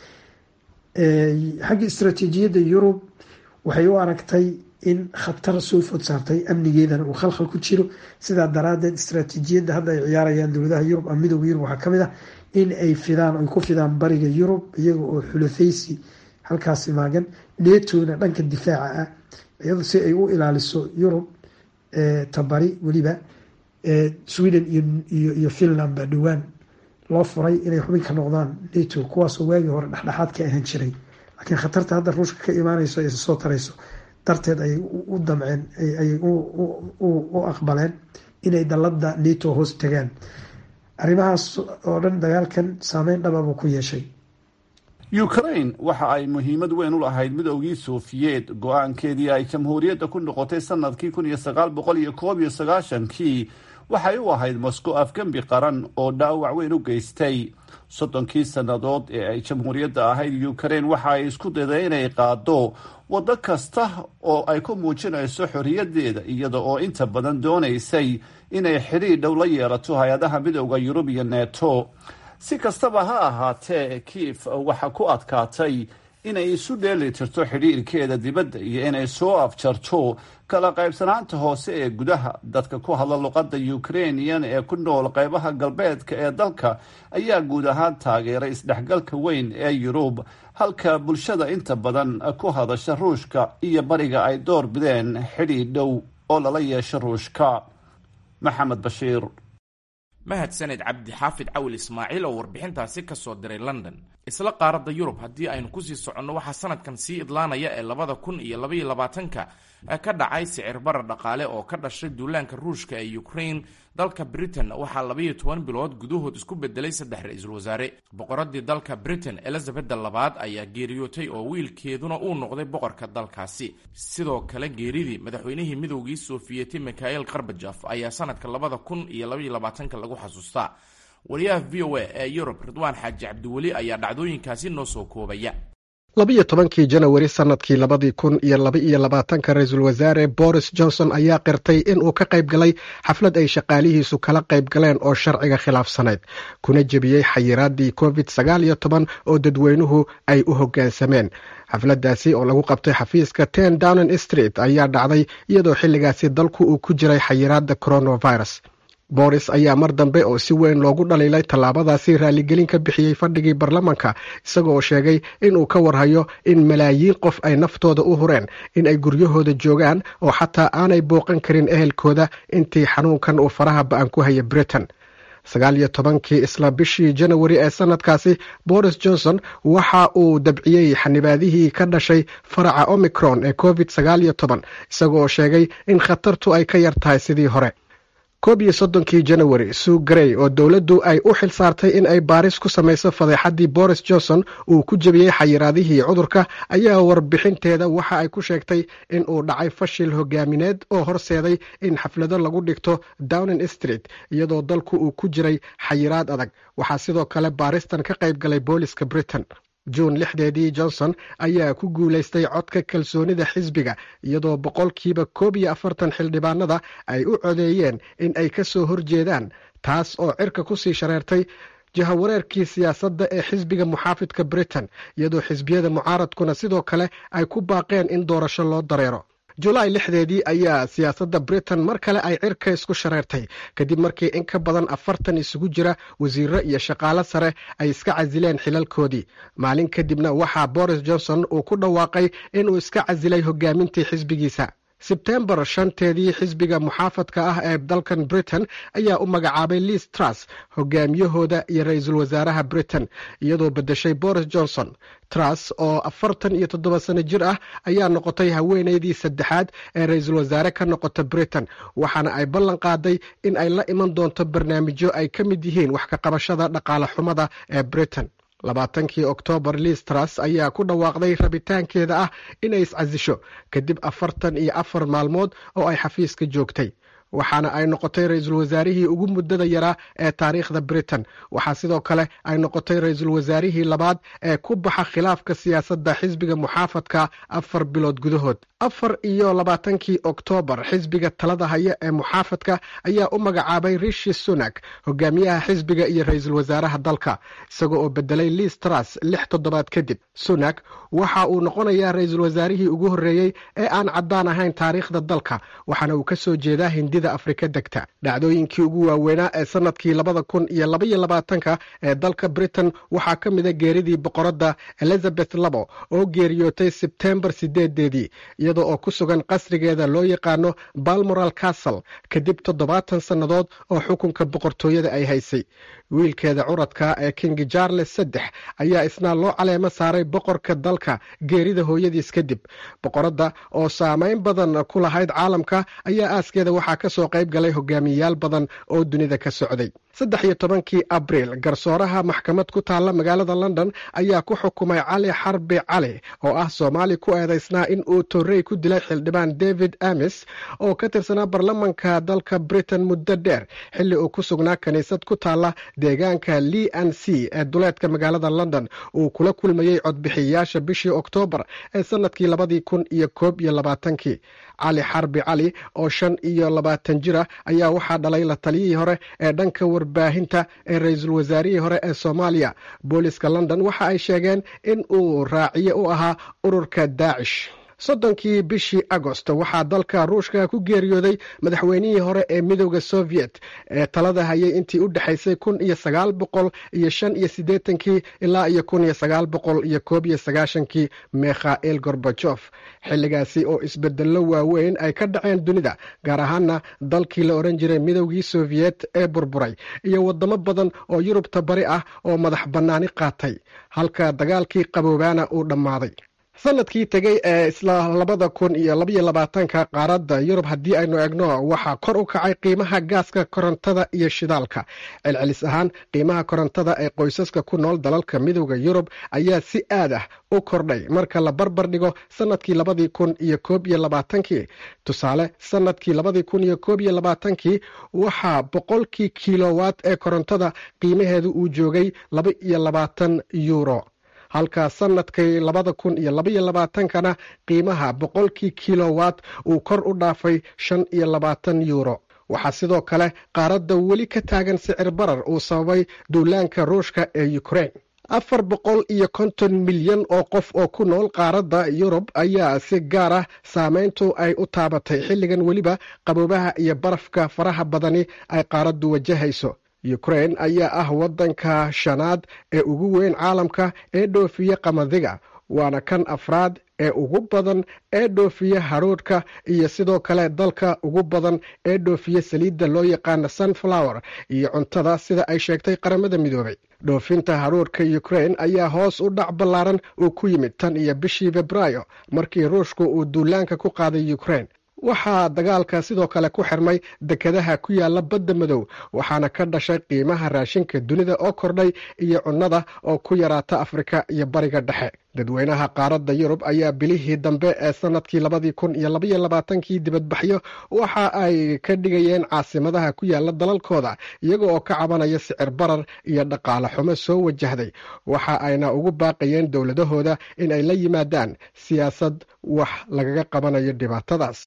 xagga istaraatiijiyadda yurub waxay u aragtay in khatar soo food saartay amnigeedana uu khalkhal ku jiro sidaa daraadeed istaraatiijiyadda hadda ay ciyaarayaan dowladaha yurub ama midooda yurub waxaa kamid ah in ay fidaan ay ku fidaan bariga yurub iyaga oo xulafaysi halkaasi maagan netona dhanka difaaca ah iyado si ay u ilaaliso yurub tabari weliba sweden iyo finland baa dhowaan loo furay inay xubin ka noqdaan nato kuwaasoo waagii hore dhexdhexaad ka ahaan jiray laakiin khatarta hadda ruushka ka imaaneyso ee soo tarayso darteed ayay u damceen ayay u aqbaleen inay dalada nato hoos tagaan arrimahaas oo dhan dagaalkan saameyn dhababuu ku yeeshay ukraine waxa ay muhiimad weyn u lahayd midoogii sofiyeet go-aankeedii ay jamhuuriyadda ku noqotay sanadkii kun iyo sagaal boqol iyo koob iyo sagaashankii waxay u ahayd moscow afgembi qaran oo dhaawac weyn u geystay soddonkii sannadood ee ay jamhuuriyadda ahayd ukraine waxa ay isku dayday inay qaado waddo kasta oo ay ku muujinayso xorriyaddeeda iyada oo inta badan doonaysay inay xidhiir dhow la yeelato hay-adaha midooda yurub iyo neto si kastaba ha ahaatee kiif waxa ku adkaatay inay isu dheeli tirto xidhiirkeeda dibadda iyo inay soo afjarto kala qaybsanaanta hoose ee gudaha dadka ku hadla luqadda ukrainian ee ku nool qaybaha galbeedka ee dalka ayaa guud ahaan taageeray isdhexgalka weyn ee yurub halka bulshada inta badan ku hadasha ruushka iyo bariga ay door bideen xidhiir dhow oo lala yeesho ruushka maxamed bashiir mahadsaned cabdi xaafid cawil ismaaciil oo warbixintaasi ka soo diray london isla qaaradda yurub haddii aynu kusii soconno waxaa sanadkan sii idlaanaya ee labada kun iyo labaiyo labaatanka ka dhacay sicir bara dhaqaale oo ka dhashay duulaanka ruushka ee ukraine dalka britain waxaa labaiyo toban bilood gudahood isku bedelay saddex ra-iisul wasaare boqoradii dalka britain elizabeth labaad ayaa geeriyootay oo wiilkeeduna uu noqday boqorka dalkaasi sidoo kale geeridii madaxweynihii midoogii sofiyeeti mikhael karbajaf ayaa sanadka labada kun iyo labaiyo labaatanka lagu xasuustaa wariyaha v o a ee yurub ridwaan xaaji cabdiweli ayaa dhacdooyinkaasi noo soo koobaya labiyo tobankii janawari sannadkii labadii kun iyo laba-iyo labaatanka ra-iisul wasaare boris johnson ayaa qirtay in uu ka qayb galay xaflad ay shaqaalihiisu kala qayb galeen oo sharciga khilaafsanayd kuna jebiyey xayiraadii covid sagaal iyo toban oo dadweynuhu ay u hoggaansameen xafladdaasi oo lagu qabtay xafiiska ten downing street ayaa dhacday iyadoo xilligaasi dalku uu ku jiray xayiraadda coronavirus boris ayaa mar dambe oo si weyn loogu dhaliilay tallaabadaasi raaligelin ka bixiyey fadhigii baarlamanka isaga oo sheegay inuu ka warhayo in malaayiin qof ay naftooda u hureen in ay guryahooda joogaan oo xataa aanay booqan karin ehelkooda intii xanuunkan uu faraha ba-an ku haya britain sagaal iyo tobankii isla bishii janawari ee sanadkaasi boris johnson waxa uu dabciyey xanibaadihii ka dhashay faraca omicron ee covid sagaal iyo toban isagooo sheegay in khatartu ay ka yar tahay sidii hore koob iyo soddonkii janawari sue grey oo dowladdu ay u xil saartay in ay baaris ku samayso fadeexaddii boris johnson uu ku jebiyey xayiraadihii cudurka ayaa warbixinteeda waxa ay ku sheegtay in uu dhacay fashil hogaamineed oo horseeday in xaflado lagu dhigto downing street iyadoo dalku uu ku jiray xayiraad adag waxaa sidoo kale baaristan ka qayb galay booliska britain juun lixdeedii johnson ayaa ku guulaystay codka kalsoonida xisbiga iyadoo boqolkiiba koob iyo afartan xildhibaanada ay u codeeyeen in ay ka soo horjeedaan taas oo cirka kusii shareertay jahawareerkii siyaasadda ee xisbiga muxaafidka britain iyadoo xisbiyada mucaaradkuna sidoo kale ay ku baaqeen in doorasho loo dareero julaay lixdeedii ayaa siyaasadda britain mar kale ay cirka isku shareertay kadib markii in ka badan afartan isugu jira wasiiro iyo shaqaalo sare ay iska casileen xilalkoodii maalin kadibna waxaa boris johnson uu ku dhawaaqay inuu iska casilay hogaamintii xisbigiisa sebtembar shanteedii xisbiga muxaafadka ah ee dalkan britain ayaa u magacaabay liis truss hogaamiyahooda iyo ra-iisul wasaaraha britain iyadoo bedeshay boris johnson truss oo afartan iyo toddoba sano jir ah ayaa noqotay haweeneydii saddexaad ee ra-iisul wasaare ka noqota britain waxaana ay ballan qaaday in ay la iman doonto barnaamijyo ay ka mid yihiin wax ka qabashada dhaqaale xumada ee britain labaatankii oktoobar listras ayaa ku dhawaaqday rabitaankeeda ah inay iscasisho kadib afartan iyo afar maalmood oo ay xafiiska joogtay waxaana ay noqotay ra-iisul wasaarihii ugu muddada yaraa ee taariikhda britain waxaa sidoo kale ay noqotay ra-iisul wasaarihii labaad ee ku baxa khilaafka siyaasadda xisbiga muxaafadka afar bilood gudahood afar iyo labaatankii oktoobar xisbiga talada haya ee muxaafadka ayaa u magacaabay rishi sunak hogaamiyaha xisbiga iyo ra-iisul wasaaraha dalka isagoo oo bedelay liis tras lix toddobaad kadib sunak waxa uu noqonayaa ra-iisul wasaarihii ugu horreeyey ee aan caddaan ahayn taariikhda dalka waxaana uu kasoo jeedaa hindida afrika degta dhacdooyinkii ugu waaweynaa ee sanadkii labada kun iyo labaiyo labaatanka ee dalka britain waxaa ka mida geeridii boqoradda elizabeth labo oo geeriyootay sebtembar sideedeedii iyadoo oo ku sugan qasrigeeda loo yaqaano balmoral castle kadib toddobaatan sannadood oo xukunka boqortooyada ay haysay wiilkeeda curadka ee king charles saddex ayaa isna loo caleemo saaray boqorka dalka geerida hooyadiis kadib boqoradda oo saameyn badan ku lahayd caalamka ayaa aaskeeda waxaa ka soo qayb galay hogaamiyayaal badan oo dunida ka socday saddex iyo tobankii abriil garsooraha maxkamad ku taalla magaalada london ayaa ku xukumay cali xarbi cali oo ah soomaali ku eedeysnaa in uu torrey ku dilay xildhibaan david amis oo ka tirsanaa baarlamanka dalka britain muddo dheer xilli uu ku sugnaa kiniisad ku taalla deegaanka lee an c ee duleedka magaalada london uu kula kulmayey codbixiyayaasha bishii oktoobar ee sanadkii labadii kun iyo koob iyo labaatankii cali xarbi cali oo shan iyo labaatan jir ah ayaa waxaa dhalay la taliyihii hore ee dhanka warbaahinta ee ra-iisul wasaarihii hore ee soomaaliya booliska london waxa ay sheegeen in uu raaciye u ahaa ururka daacish soddonkii bishii agost waxaa dalka ruushka ku geeriyooday madaxweynihii hore ee midooda soviet ee talada hayay intii u dhexaysay kun iyo sagaal boqol iyo shan iyo siddeetankii ilaa iyo kun iyo sagaal boqol iyo koob iyo sagaashankii mikhail gorbajof xilligaasi oo isbedello waaweyn ay ka dhaceen dunida gaar ahaana dalkii la odhan jiray midoogii soviet ee burburay iyo wadamo badan oo yurubta bari ah oo madax bannaani qaatay halka dagaalkii qaboobaana uu dhammaaday sanadkii tegey ee isla labada kun iyo labaiyo labaatanka qaaradda yurub haddii aynu egno waxaa kor u kacay qiimaha gaaska korontada iyo shidaalka celcelis ahaan qiimaha korontada ee qoysaska ku nool dalalka midooda yurub ayaa si aad ah u kordhay marka la barbar dhigo sanadkii labadii kun iyo koob iyo labaatankii tusaale sanadkii labadii kun iyo koob iyo labaatankii waxaa boqolkii kilowatt ee korontada qiimaheedu uu joogay laba iyo labaatan yuuro halka sanadkii labada kun iyo labaiyo labaatankana qiimaha boqolkii kilowatt uu kor u dhaafay shan iyo labaatan yuuro waxaa sidoo kale qaaradda weli ka taagan sicir barar uu sababay duulaanka ruushka ee ukrain afar boqol iyo konton milyan oo qof oo ku nool qaaradda yurub ayaa si gaar ah saameyntu ay u taabatay xilligan weliba qaboobaha iyo barafka faraha badani ay qaaraddu wajahayso ukrain ayaa ah waddanka shanaad ee ugu weyn caalamka ee dhoofiya qamadiga waana kan afraad ee ugu badan ee dhoofiya haruudhka iyo sidoo kale dalka ugu badan ee dhoofiya saliidda loo yaqaana sunflower iyo cuntada sida ay sheegtay qaramada midoobay dhoofinta haruurhka ukrain ayaa hoos u dhac ballaaran uu ku yimid tan iyo bishii febraayo markii ruushku uu duulaanka ku qaaday ukrain waxaa dagaalka sidoo kale ku xirmay dekedaha ku yaala badda madow waxaana ka dhashay qiimaha raashinka dunida oo kordhay iyo cunnada oo ku yaraata afrika iyo bariga dhexe dadweynaha qaaradda yurub ayaa bilihii dambe ee sanadkii labadii kun iyo labaiyo labaatankii dibadbaxyo waxa ay ka dhigayeen caasimadaha ku yaala dalalkooda iyaga oo ka cabanaya sicir barar iyo dhaqaale xumo soo wajahday waxa ayna ugu baaqayeen dowladahooda in ay la yimaadaan siyaasad wax lagaga qabanayo dhibaatadaas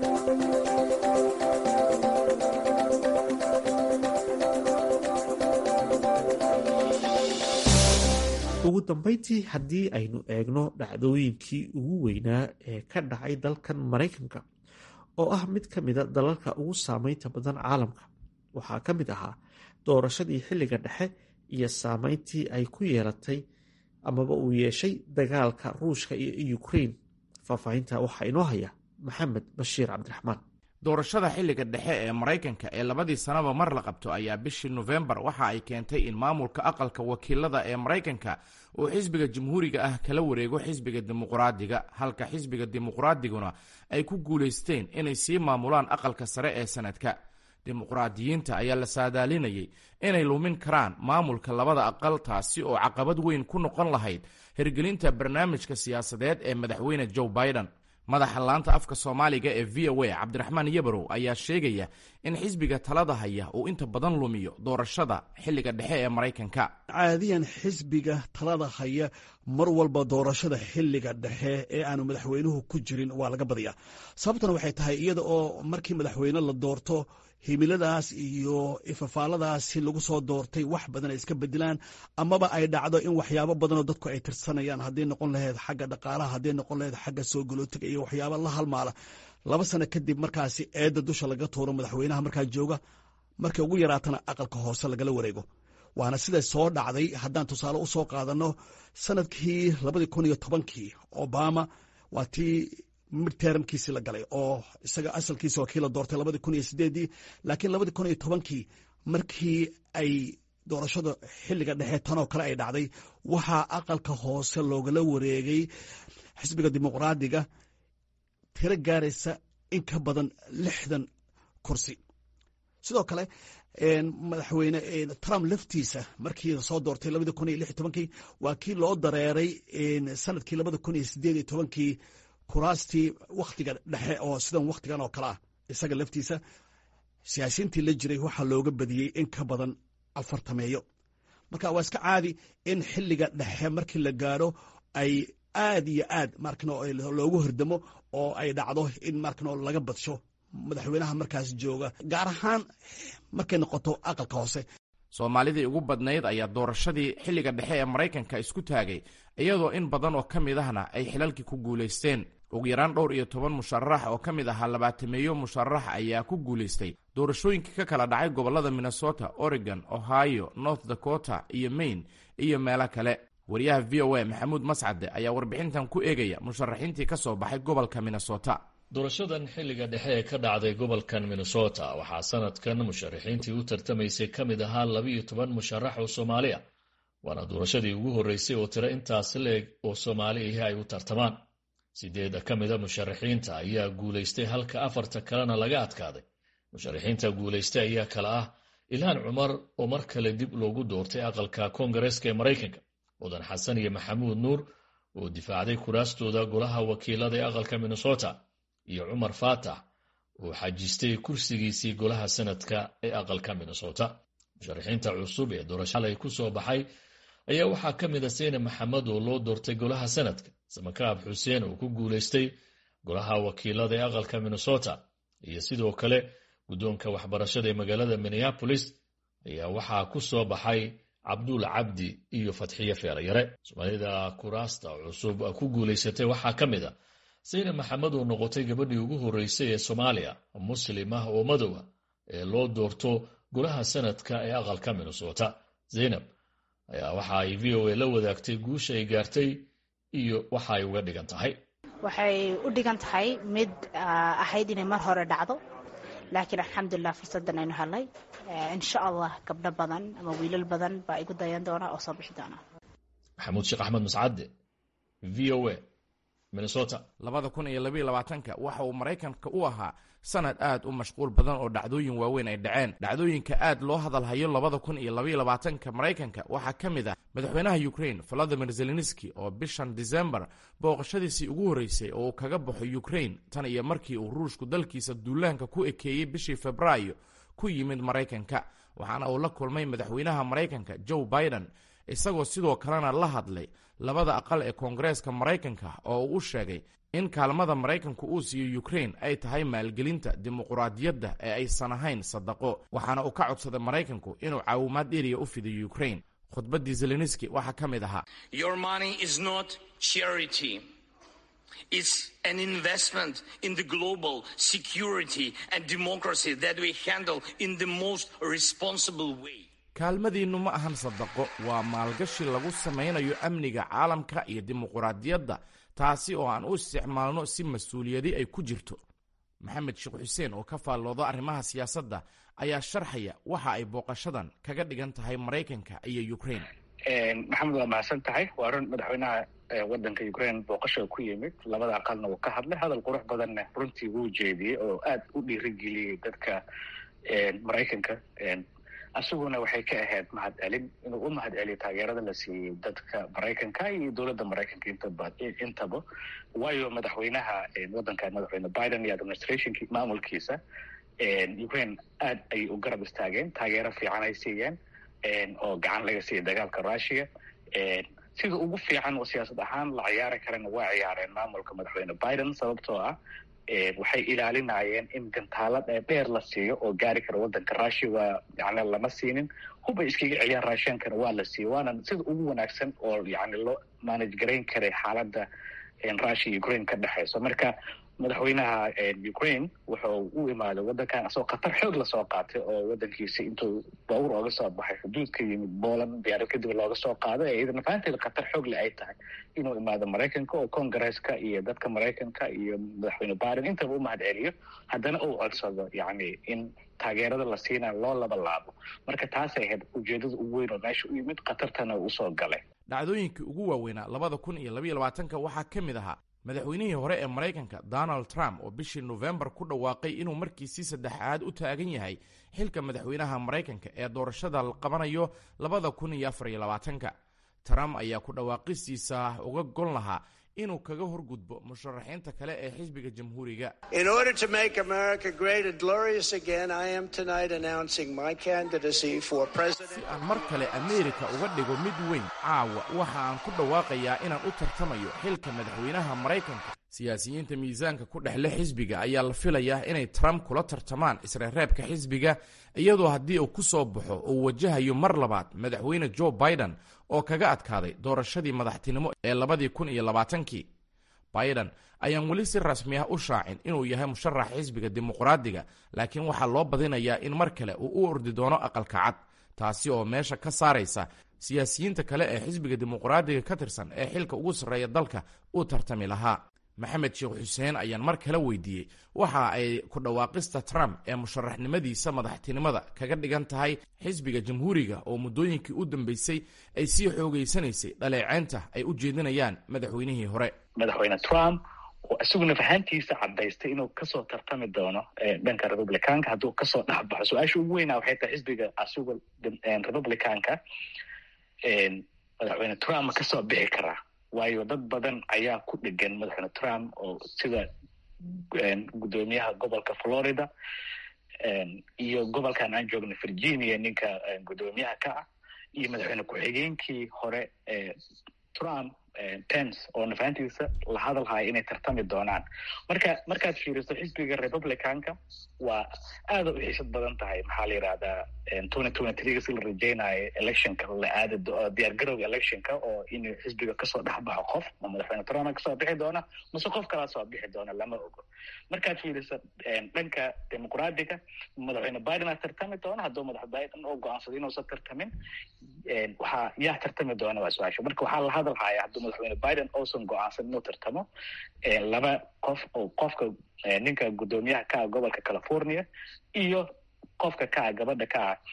ugu dambeyntii haddii aynu eegno dhacdooyinkii ugu weynaa ee ka dhacay dalkan maraykanka oo ah mid ka mida dalalka ugu saameynta badan caalamka waxaa ka mid ahaa doorashadii xilliga dhexe iyo saameyntii ay ku yeelatay amaba uu yeeshay dagaalka ruushka iyo ukrain faahfaahinta waxaa inoo haya maxamed bashiir cabdiraxmaan doorashada xilliga dhexe ee maraykanka ee labadii sanaba mar la qabto ayaa bishii nofembar waxa ay keentay in maamulka aqalka wakiilada ee maraykanka uu xisbiga jamhuuriga ah kala wareego xisbiga dimuqraadiga halka xisbiga dimuqraadiguna ay ku guulaysteen inay sii maamulaan aqalka sare ee sanadka dimuqraadiyiinta ayaa la saadaalinayay inay lumin karaan maamulka labada aqal taasi oo caqabad weyn ku noqon lahayd hirgelinta barnaamijka siyaasadeed ee madaxweyne joe biden madaxa laanta afka soomaaliga ee v o a cabdiraxmaan yabarow ayaa sheegaya in xisbiga talada haya uu inta badan lumiyo doorashada xilliga dhexe ee maraykanka caadiyan xisbiga talada haya mar walba doorashada xilliga dhexe ee aanu madaxweynuhu ku jirin waa laga badiyaa sababtuna waxay tahay iyada oo markii madaxweyne la doorto himiladaas iyo ifafaaladaasi lagu soo doortay wax badan ay iska bedelaan amaba ay dhacdo in waxyaabo badanoo dadku ay tirsanayaan hadday noqon lahayd xagga dhaqaalaha hadday noqon lahayd xagga soo galootiga iyo waxyaaba la halmaala laba sano kadib markaasi eedda dusha laga tuuro madaxweynaha markaa jooga markay ugu yaraatana aqalka hoose lagala wareego waana siday soo dhacday haddaan tusaale u soo qaadano sanadkii labadii kun iyo tobankii obama waa tii midtermkiisi la galay oo isaga asalkiisa waa kii la doortay labadii kun iyo sideedii laakiin labadii kun iyo tobankii markii ay doorashada xilliga dhexe tanoo kale ay dhacday waxaa aqalka hoose loogala wareegay xisbiga dimuqraadiga tiro gaaraysa in ka badan lixdan kursi sidoo kale madaxweyne trump laftiisa markii lasoo doortay labadii kun iyo lix iyo tobankii waa kii loo dareeray sanadkii labada kun iyo sideed iyo tobankii kuraastii wakhtiga dhexe oo sidan wakhtigan oo kale ah isaga laftiisa siyaasiyiintii la jiray waxaa looga badiyey in ka badan afartameeyo marka waa iska caadi in xilliga dhexe markii la gaaro ay aad iyo aad markano loogu hordamo oo ay dhacdo in markano laga badsho madaxweynaha markaas jooga gaar ahaan markay noqoto aqalka hoose soomaalidii ugu badnayd ayaa doorashadii xilliga dhexe ee maraykanka isku taagay iyadoo in badan oo ka mid ahna ay xilalkii ku guulaysteen ugu yaraan dhowr iyo toban musharax oo ka mid ahaa labaatameeyo musharax ayaa ku guulaystay doorashooyinkii ka kala dhacay gobollada minnesota oregon ohio north dakota iyo maine iyo meelo kale wariyaha v o a maxamuud mascade ayaa warbixintan ku eegaya musharaxiintii ka soo baxay gobolka minnesota doorashadan xilliga dhexe ee ka dhacday gobolkan minnesota waxaa sanadkan musharaxiintii u tartamaysay ka mid ahaa labiiyo toban musharax oo soomaali ah waana doorashadii ugu horreysay oo tiro intaas leeg oo soomaali ahi ay u tartamaan sideeda ka mida musharaxiinta ayaa guulaystay halka afarta kalena laga adkaaday musharaxiinta guulaystay ayaa kale ah ilhaan cumar oo mar kale dib loogu doortay aqalka koongareeska ee maraykanka mudan xasan iyo maxamuud nuur oo difaacday kuraastooda golaha wakiilada ee aqalka minnesota iyo cumar faatax oo xajistay kursigiisii golaha sanadka ee aqalka minnesota musharaxiinta cusub ee doorashalay ku soo baxay ayaa waxaa ka mid a seyne maxamed oo loo doortay golaha sanadka samakaab xuseen oo ku guulaystay golaha wakiilada ee aqalka minnesota iyo sidoo kale guddoonka waxbarashada ee magaalada minneapolis ayaa waxaa ku soo baxay cabduul cabdi iyo fatxiye feerayare soomaalida kuraasta cusub ku guulaysatay waxaa ka mid a saynab maxamed oo noqotay gabadhii ugu horreysay ee soomaaliya muslim ah oo madowa ee loo doorto golaha sanadka ee aqalka minnesota zaynab ayaa waxa ay v o a la wadaagtay guusha ay gaartay iyo waxa ay uga dhigan tahay waxay u dhigan tahay mid ahayd inay mar hore dhacdo laakiin alxamdulilah fursadan aynu helay insha allah gabdho badan ama wiilal badan baa igu dayan doona oo soo bixi doona maxamuud sheekh axmed mascadde v o a minnesota labada kun iyo labayo labaatanka waxa uu maraykanka u ahaa sanad aad u mashquul badan oo dhacdooyin waaweyn ay dhaceen dhacdooyinka aad loo hadalhayo labada kun iyo labayo labaatanka maraykanka waxaa ka mid ah madaxweynaha ukrain valadimir zelenski oo bishan disembar booqashadiisii ugu horreysay oo uu kaga baxo ukrain tan iyo markii uu ruushku dalkiisa duulaanka ku ekeeyey bishii febraayo ku yimid maraykanka waxaana uu la kulmay madaxweynaha maraykanka joe biden isagoo sidoo kalena la hadlay labada aqal ee koongareeska maraykanka oo uu u sheegay in kaalmada maraykanku uu siiyo ukrain ay tahay maalgelinta dimuquraadiyadda ee aysan ahayn sadaqo waxaana uu ka codsaday maraykanku inuu caawimaad dheriya u fidiyo ukrain khudbaddii zelenski waxaa ka mid ahaa It's an investment in the global security and democracy that we handle in the most responsible way. kaalmadiinnu ma ahan sadaqo waa maalgashi lagu samaynayo amniga caalamka iyo dimuquraadiyadda taasi oo aan u isticmaalno si mas-uuliyadi ay ku jirto maxamed sheekh xuseen oo ka faallooda arrimaha siyaasadda ayaa sharxaya waxa ay booqashadan kaga dhigan tahay maraykanka iyo ukrain maxamed waa mahadsan tahay waa run madaxweynaha wadanka ukraine booqasha ku yimid labada aqalna wuu ka hadlay hadal qurux badanna runtii wuu jeediyey oo aad u dhiirigeliyey dadka maraykanka asiguna waxay ka ahayd mahad celin inuu u mahad celiyo taageerada la siiyey dadka maraykanka iyo dowladda maraykanka intaba intaba waayo madaxweynaha wadankan madaxweyne biden iyo administrationki maamulkiisa ukraine aad ayay u garab istaageen taageero fiican ay siiyeen oo gacan laga siiyay dagaalka russia sida ugu fiican oo siyaasad ahaan la ciyaari karana waa ciyaareen maamulka madaxweyne biden sababtoo ah waxay ilaalinayeen in gantaalo dheer la siiyo oo gaari kara wadanka russia waa yani lama siinin hubay iskaga celiyaan raasheenkana waa la siiyey waana sida ugu wanaagsan oo yani loo manage garayn karay xaaladda russia iyo ukraine ka dhexeyso marka madaxweynaha ukraine wuxuu u imaaday wadankan asagoo khatar xoog lasoo qaatay oo wadankiisa intuu bawr ooga soo baxay xuduud ka yimid poland diyaarad kadib looga soo qaaday ee iyadana fahanteeda khatar xoog le ay tahay inuu imaado maraykanka oo congaresska iyo dadka maraykanka iyo madaxweyne biden intaba u mahad celiyo haddana uu codsado yani in taageerada la siinayo loo laba laabo marka taasay ahayd ujeedada ugu weyn oo meesha u yimid khatartana uu usoo galay dhacdooyinkii ugu waaweynaa labada kun iyo labayo labaatanka waxaa ka mid ahaa madaxweynihii hore ee maraykanka donald trump oo bishii nofembar ku dhawaaqay inuu markiisii saddexaad u taagan yahay xilka madaxweynaha maraykanka ee doorashada la qabanayo labada kun iyo afar iyo labaatanka trump ayaa ku dhawaaqistiisa uga gon lahaa inuu kaga horgudbo musharaxiinta kale ee xisbiga jamhuuriga si aan mar kale ameerika uga dhigo mid weyn caawa waxa aan ku dhawaaqayaa inaan u tartamayo xilka madaxweynaha maraykanka siyaasiyiinta miisaanka ku dhexle xisbiga ayaa la filayaa inay trump kula tartamaan isreereebka xisbiga iyadoo haddii uu ku soo baxo uu wajahayo mar labaad madaxweyne joe biden oo kaga adkaaday doorashadii madaxtinimo ee labadii kun iyo labaatankii biden ayaan weli si rasmi ah u shaacin inuu yahay musharax xisbiga dimuqraadiga laakiin waxaa loo badinayaa in mar kale uu u ordi doono aqalka cad taasi oo meesha ka saaraysa siyaasiyiinta kale ee xisbiga dimuqraadiga ka tirsan ee xilka ugu sarreeya dalka uu tartami lahaa maxamed sheekh xuseen ayaan mar kale weydiiyey waxa ay ku dhawaaqista trump ee musharaxnimadiisa madaxtinimada kaga dhigan tahay xisbiga jamhuuriga oo muddooyinkii u dambeysay ay sii xoogeysanaysay dhaleeceynta ay u jeedinayaan madaxweynihii hore madaxweyne trump oo isaguna fahantiisa cadaystay inuu kasoo tartami doono dhanka republicanka hadduu kasoo dhexbaxo su-aasha ugu weynaa waxay tahay xisbiga asiga republicanka madaxweyne trump ma kasoo bixi karaa waayo dad badan ayaa ku dhegan madaxweyne trump oo sida guddoomiyaha gobolka florida iyo gobolkan aan joogno virginia ninka guddoomiyaha ka ah iyo madaxweyne ku-xigeenkii hore trump pence oo nafahantiisa la hadalhaya inay tartami doonaan marka markaad fiiriso xisbiga republicanka waa aada u xiisad badan tahay maxaa la yidhahdaa twenty twenty three si la rajeynayo electionka la aadi diyaargarowga electionka oo in xisbiga kasoo dhexbaxo qof ma madaxweyne trump kasoo bixi doona mase qof kalaa soo bixi doona lama ogo markaad fiiriso dhanka dimuqraadiga madaxweyne biden aa tartami doona hadduu madax biden oo go-aansado inuusan tartamin waxaa yaa tartami doona waa su-aasha marka waxaa la hadal haya hadduu madaxweyne biden uusan go-aansan inuu tartamo laba qof oo qofka ninka guddoomiyaha ka ah gobolka california iyo qofka ka ah gabadha ka ah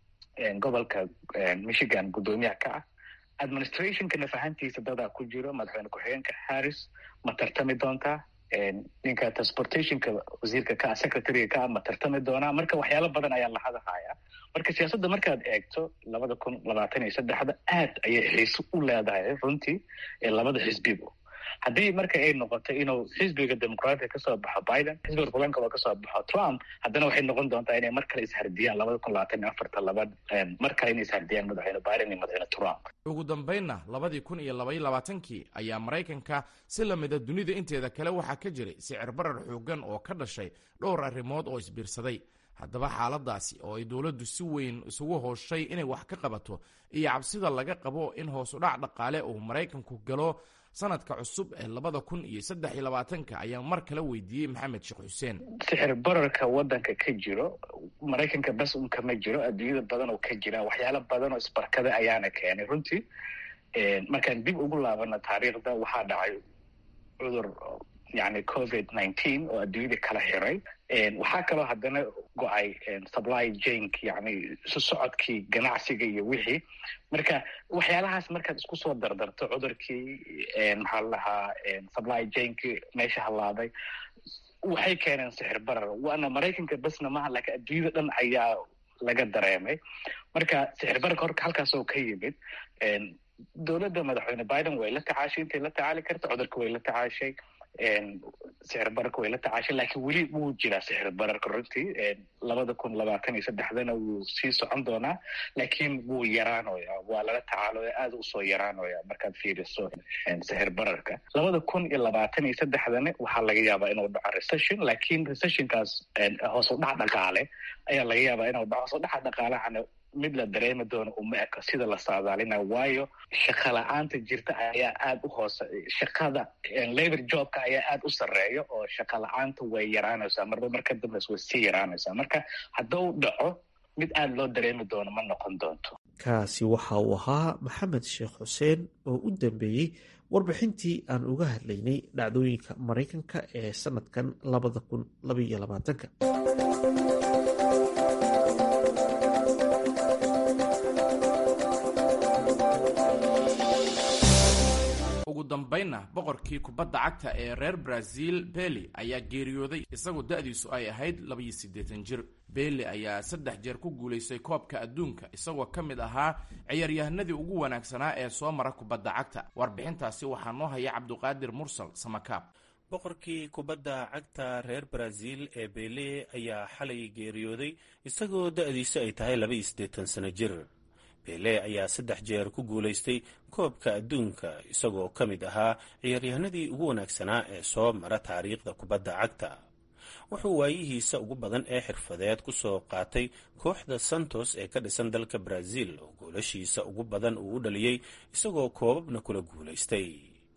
gobolka michigan guddoomiyaha ka ah administrationka nafahantiisa dadaa ku jiro madaxweyne ku-xigeenka harris ma tartami doontaa ninka transportationka wasiirka ka ah secretaryga ka ah ma tartami doonaa marka waxyaalo badan ayaa la hadalhayaa marka siyaasadda markaad eegto labada kun labaatan iyo saddexda aad ayay xiise u leedahay runtii labada xisbiba haddii marka ay noqoto inuu xisbiga dimuqraatiga kasoo baxo biden xisbiga republicanka oo kasoo baxo trump haddana waxay noqon doontaa inay mar kale ishardiyaan labada kun labaatan iyo afarta laba mar kale inay ishardiyaan madaxweyne biden iyo madaxweyne trump ugu dambaynna labadii kun iyo labaiyo labaatankii ayaa maraykanka si lamida dunida inteeda kale waxaa ka jiray sicir barar xoogan oo ka dhashay dhowr arrimood oo isbiirsaday haddaba xaaladaasi oo ay dowladdu si weyn isugu hooshay inay wax ka qabato iyo cabsida laga qabo in hoos u dhac dhaqaale uu maraykanku galo sanadka cusub ee labada kun iyo saddex iyo labaatanka ayaa mar kale weydiiyey maxamed sheekh xuseen sixir bararka wadanka ka jiro maraykanka bas un kama jiro adduunyada badan oo ka jira waxyaalo badan oo isbarkada ayaana keenay runtii markaan dib ugu laabana taariikhda waxaa dhacay cudur yani covid nineteen oo adduunyada kala xiray waxaa kaloo haddana go-ay supply jank yani isu socodkii ganacsiga iyo wixii marka waxyaalahaas markaad isku soo dardarto cudurkii maxaa la dhahaa supply janki meesha halaaday waxay keeneen sixir barar waana maraykanka basna maaha laakiin adduunyada dhan ayaa laga dareemay marka sixir bararka horka halkaas oo ka yimid dowladda madaxweyne biden way la tacaashay intay la tacaali karta cudurka way la tacaashay sixir bararka way la tacaashay laakiin weli wuu jiraa sixir bararka runtii labada kun labaatan iyo saddexdana wuu sii socon doonaa laakiin wuu yaraanoya waa lala tacaaloya aada usoo yaraanoya markaad fiiriso sixir bararka labada kun iyo labaatan iyo saddexdana waxaa laga yaabaa inuu dhaco recession laakiin recessionkaas hoos u dhac dhaqaale ayaa laga yaabaa inuu dhaco hoos u dhaca dhaqaalahana mid la dareemi doono uma eko sida la saadaalina waayo shaqa la-aanta jirta ayaa aada u hoose shaqada labor jobka ayaa aada u sarreeya oo shaqa la-aanta way yaraanaysaa marba marka dambes way sii yaraanaysaa marka hadduu dhaco mid aada loo dareemi doono ma noqon doonto kaasi waxa uu ahaa maxamed sheekh xuseen oo u dambeeyey warbixintii aan uga hadlaynay dhacdooyinka maraykanka ee sanadkan labada kun labaiyo labaatanka ugu dambaynna boqorkii kubadda cagta ee reer brazil beli ayaa geeriyooday isagoo da-diisu ay ahayd labaiyo siddeetan jir beli ayaa saddex jeer ku guulaystay koobka adduunka isagoo ka mid ahaa ciyaaryahanadii ugu wanaagsanaa ee soo mara kubadda cagta warbixintaasi waxaa noo haya cabduqaadir mursal samakaab boqorkii kubadda cagta reer brazil ee bele ayaa xalay geeriyooday isagoo da-diisu ay tahay laba iyo siddeetan sano jir bele ayaa saddex jeer ku guulaystay koobka adduunka isagoo ka mid ahaa ciyaaryahanadii ugu wanaagsanaa ee soo mara taariikhda kubadda cagta wuxuu waayihiisa ugu badan ee xirfadeed ku soo qaatay kooxda santos ee ka dhisan dalka brazil oo goolashiisa ugu badan uu u dhaliyey isagoo koobabna kula guulaystay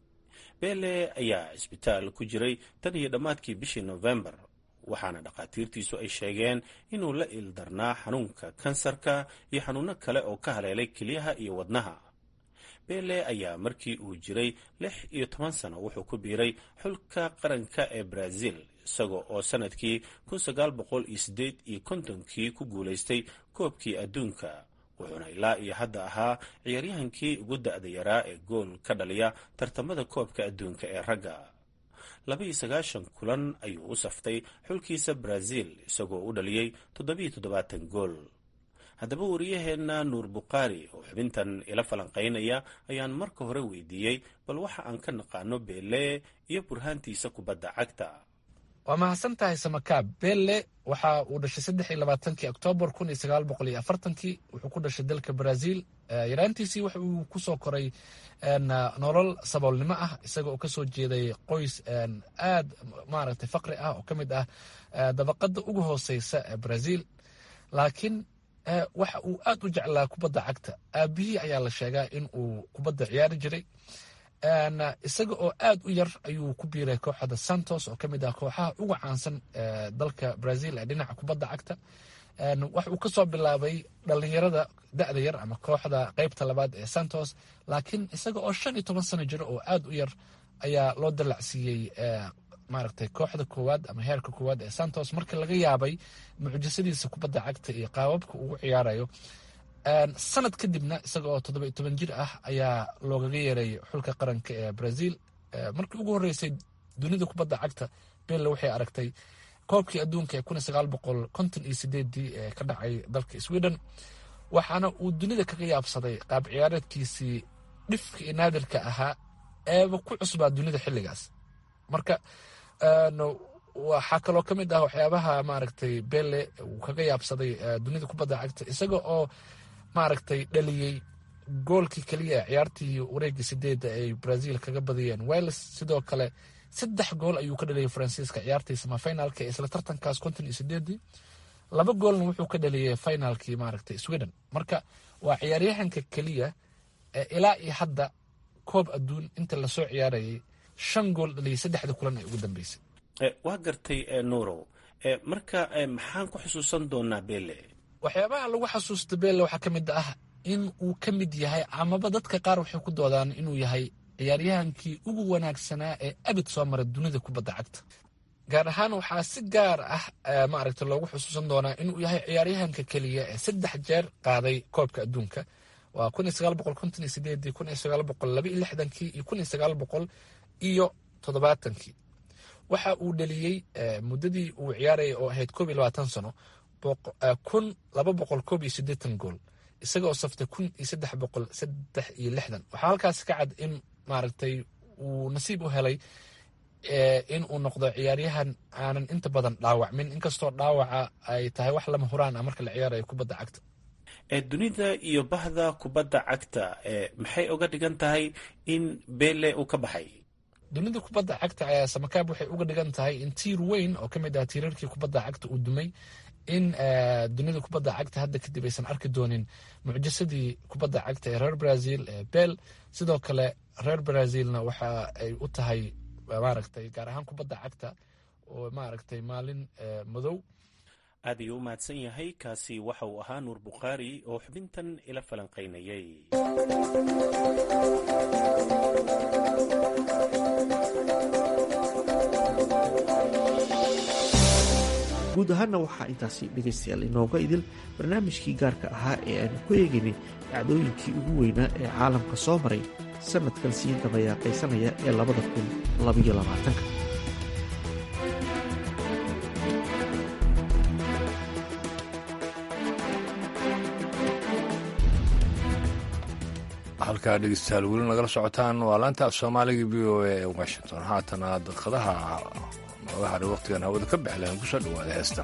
bele ayaa cisbitaal ku jiray tan iyo dhammaadkii bishii nofembar waxaana dhakhaatiirtiisu ay sheegeen inuu la ildarnaa xanuunka kansarka iyo xanuuno kale oo ka haleelay kelyaha iyo wadnaha bele ayaa markii uu jiray lix iyo toban sano wuxuu ku biiray xulka qaranka ee brazil isaga oo sanadkii kun sagaal boqol iyo siddeed iyo kontonkii ku guulaystay koobkii adduunka wuxuuna ilaa iyo hadda ahaa ciyaaryahankii ugu da-da yaraa ee gool ka dhaliya tartamada koobka adduunka ee ragga labaiyo sagaashan kulan ayuu u saftay xulkiisa brazil isagoo u dhaliyey toddobiyo toddobaatan gool haddaba wariyaheenna nuur bukhaari oo xubintan ila falanqaynaya ayaan marka hore weydiiyey bal waxa aan ka naqaano beele iyo burhaantiisa kubadda cagta waa mahadsan tahay samakaab bele waxa uu dhashay saddex iyo labaatankii oktoobar kun iyo sagaal boqol iyo afartankii wuxuu ku dhashay dalka brazil yaraantiisii waxa uu kusoo koray nolol saboolnimo ah isaga oo kasoo jeeday qoys aad maaragtay faqri ah oo ka mid ah dabaqada ugu hooseysa ee brazil laakiin waxa uu aad u jeclaa kubadda cagta aabihii ayaa la sheegaa in uu kubadda ciyaari jiray isaga oo aad u yar ayuu ku biiray kooxda santos oo ka mid ah kooxaha uga caansan dalka brazil ee dhinaca kubadda cagta waxa uu kasoo bilaabay dhalinyarada da'da yar ama kooxda qeybta labaad ee santos laakiin isaga oo shan iyo toban sano jiro oo aad u yar ayaa loo dalacsiiyey maaragtay kooxda koowaad ama heerka koowaad ee santos markii laga yaabay mucjisadiisa kubadda cagta iyo qaababka ugu ciyaarayo sanad kadibna isaga oo toddoba iyo toban jir ah ayaa loogaga yeeray xulka qaranka ee brazil markii ugu horreysay dunida kubadda cagta belle waxay aragtay koobkii adduunka ee kun sagaal boqol konton iyo sideedii ee ka dhacay dalka sweden waxaana uu dunida kaga yaabsaday qaab ciyaareedkiisii dhifka iyo naadirka ahaa eeba ku cusbaa dunida xilligaas marka waxaa kaloo ka mid ah waxyaabaha maaragtay belle uu kaga yaabsaday dunida kubadda cagta isaga oo maaragtay dhaliyey goolkii keliya ciyaartii wareegii sideedda ay brazil kaga badiyeen wales sidoo kale saddex gool ayuu ka dhaliyey faransiiska ciyaartii samafinaalka ee isla tartankaas konton iyo sideedii laba goolna wuxuu ka dhaliyey finaalkii maaragtay sweden marka waa ciyaaryahanka keliya ee ilaa iyo hadda koob adduun inta lasoo ciyaarayay shan gool dhaliyey saddexda kulan ee ugu dambeysay waa gartay nuurow marka maxaan ku xusuusan doonaa belle waxyaabaha lagu xasuusta belle waxaa ka mid ah in uu ka mid yahay amaba dadka qaar waxay ku doodaan inuu yahay ciyaaryahankii ugu wanaagsanaa ee abid soo mara dunida kubadda cagta gaar ahaan waxaa si gaar ah maaragta loogu xusuusan doonaa inuu yahay ciyaaryahanka keliya ee saddex jeer qaaday koobka adduunka waa kun iyo sagaal boqol konton iyo sideedii kun iyo sagaal boqol laba iyo lixdankii iyo kun iyo sagaal boqol iyo toddobaatankii waxa uu dhaliyey muddadii uu ciyaarayay oo ahayd koob iyo labaatan sano kun laba boqol koob iyo siddeetan gool isaga oo saftay kun iyo saddex boqol saddex iyo lixdan waxaa halkaas ka cad in maaragtay uu nasiib u helay in uu noqdo ciyaaryahan aanan inta badan dhaawacmin inkastoo dhaawaca ay tahay wax lama huraan ah marka la ciyaarayo kubadda cagta dunida iyo bahda kubadda cagta maxay uga dhigan tahay in belle uu ka baxay dunida kubadda cagta ayaa samakaab waxay uga dhigan tahay in tiir weyn oo ka mid ah tiirarkii kubadda cagta uu dumay in dunida kubadda cagta hadda kadib aysan arki doonin mucjisadii kubadda cagta ee reer brazil ee bel sidoo kale reer brazilna waxa ay u tahay maaragtay gaar ahaan kubadda cagta oo maaragtay maalin madow aad ayuu u mahadsan yahay kaasi waxa uu ahaa nuur bukhaari oo xubintan ila falanqaynayay guud ahaanna waxaa intaasi dhegaystayaal inooga idil barnaamijkii gaarka ahaa ee aanu ku eegaynay dhacdooyinkii ugu weynaa ee caalamka soo maray sannadkan sii dabayaaqaysanaya ee labada kun labayo labaatanka halkaa dhegeystayaal weli nagala socotaan waa laanta af soomaaliga v o a ee washington haatana daqiiqadaha nooga hadhay wakhtigan hawada ka baxleen kusoo dhawaada heestan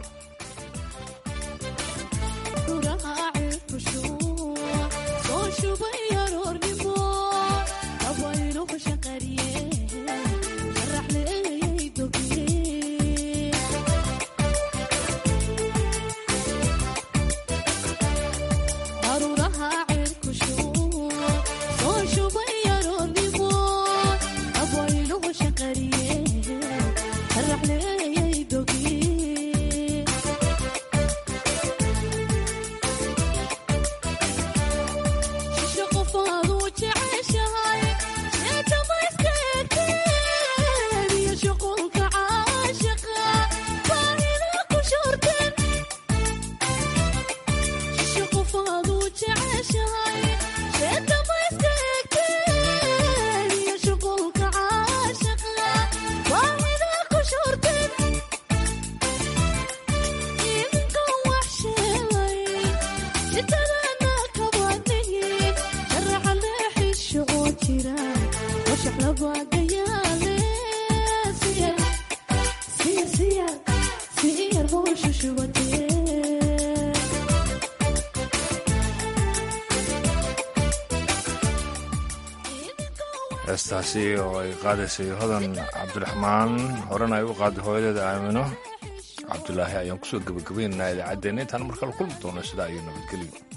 heestaasi oo ay qaadaysay hodan cabdiraxmaan horena ay u qaaday hooyadeeda aamino cabdulaahi ayaan kusoo gebagabaynaynaa idaacaddeenna intaan markale kulmi doono sidaa iyo nabadgelyo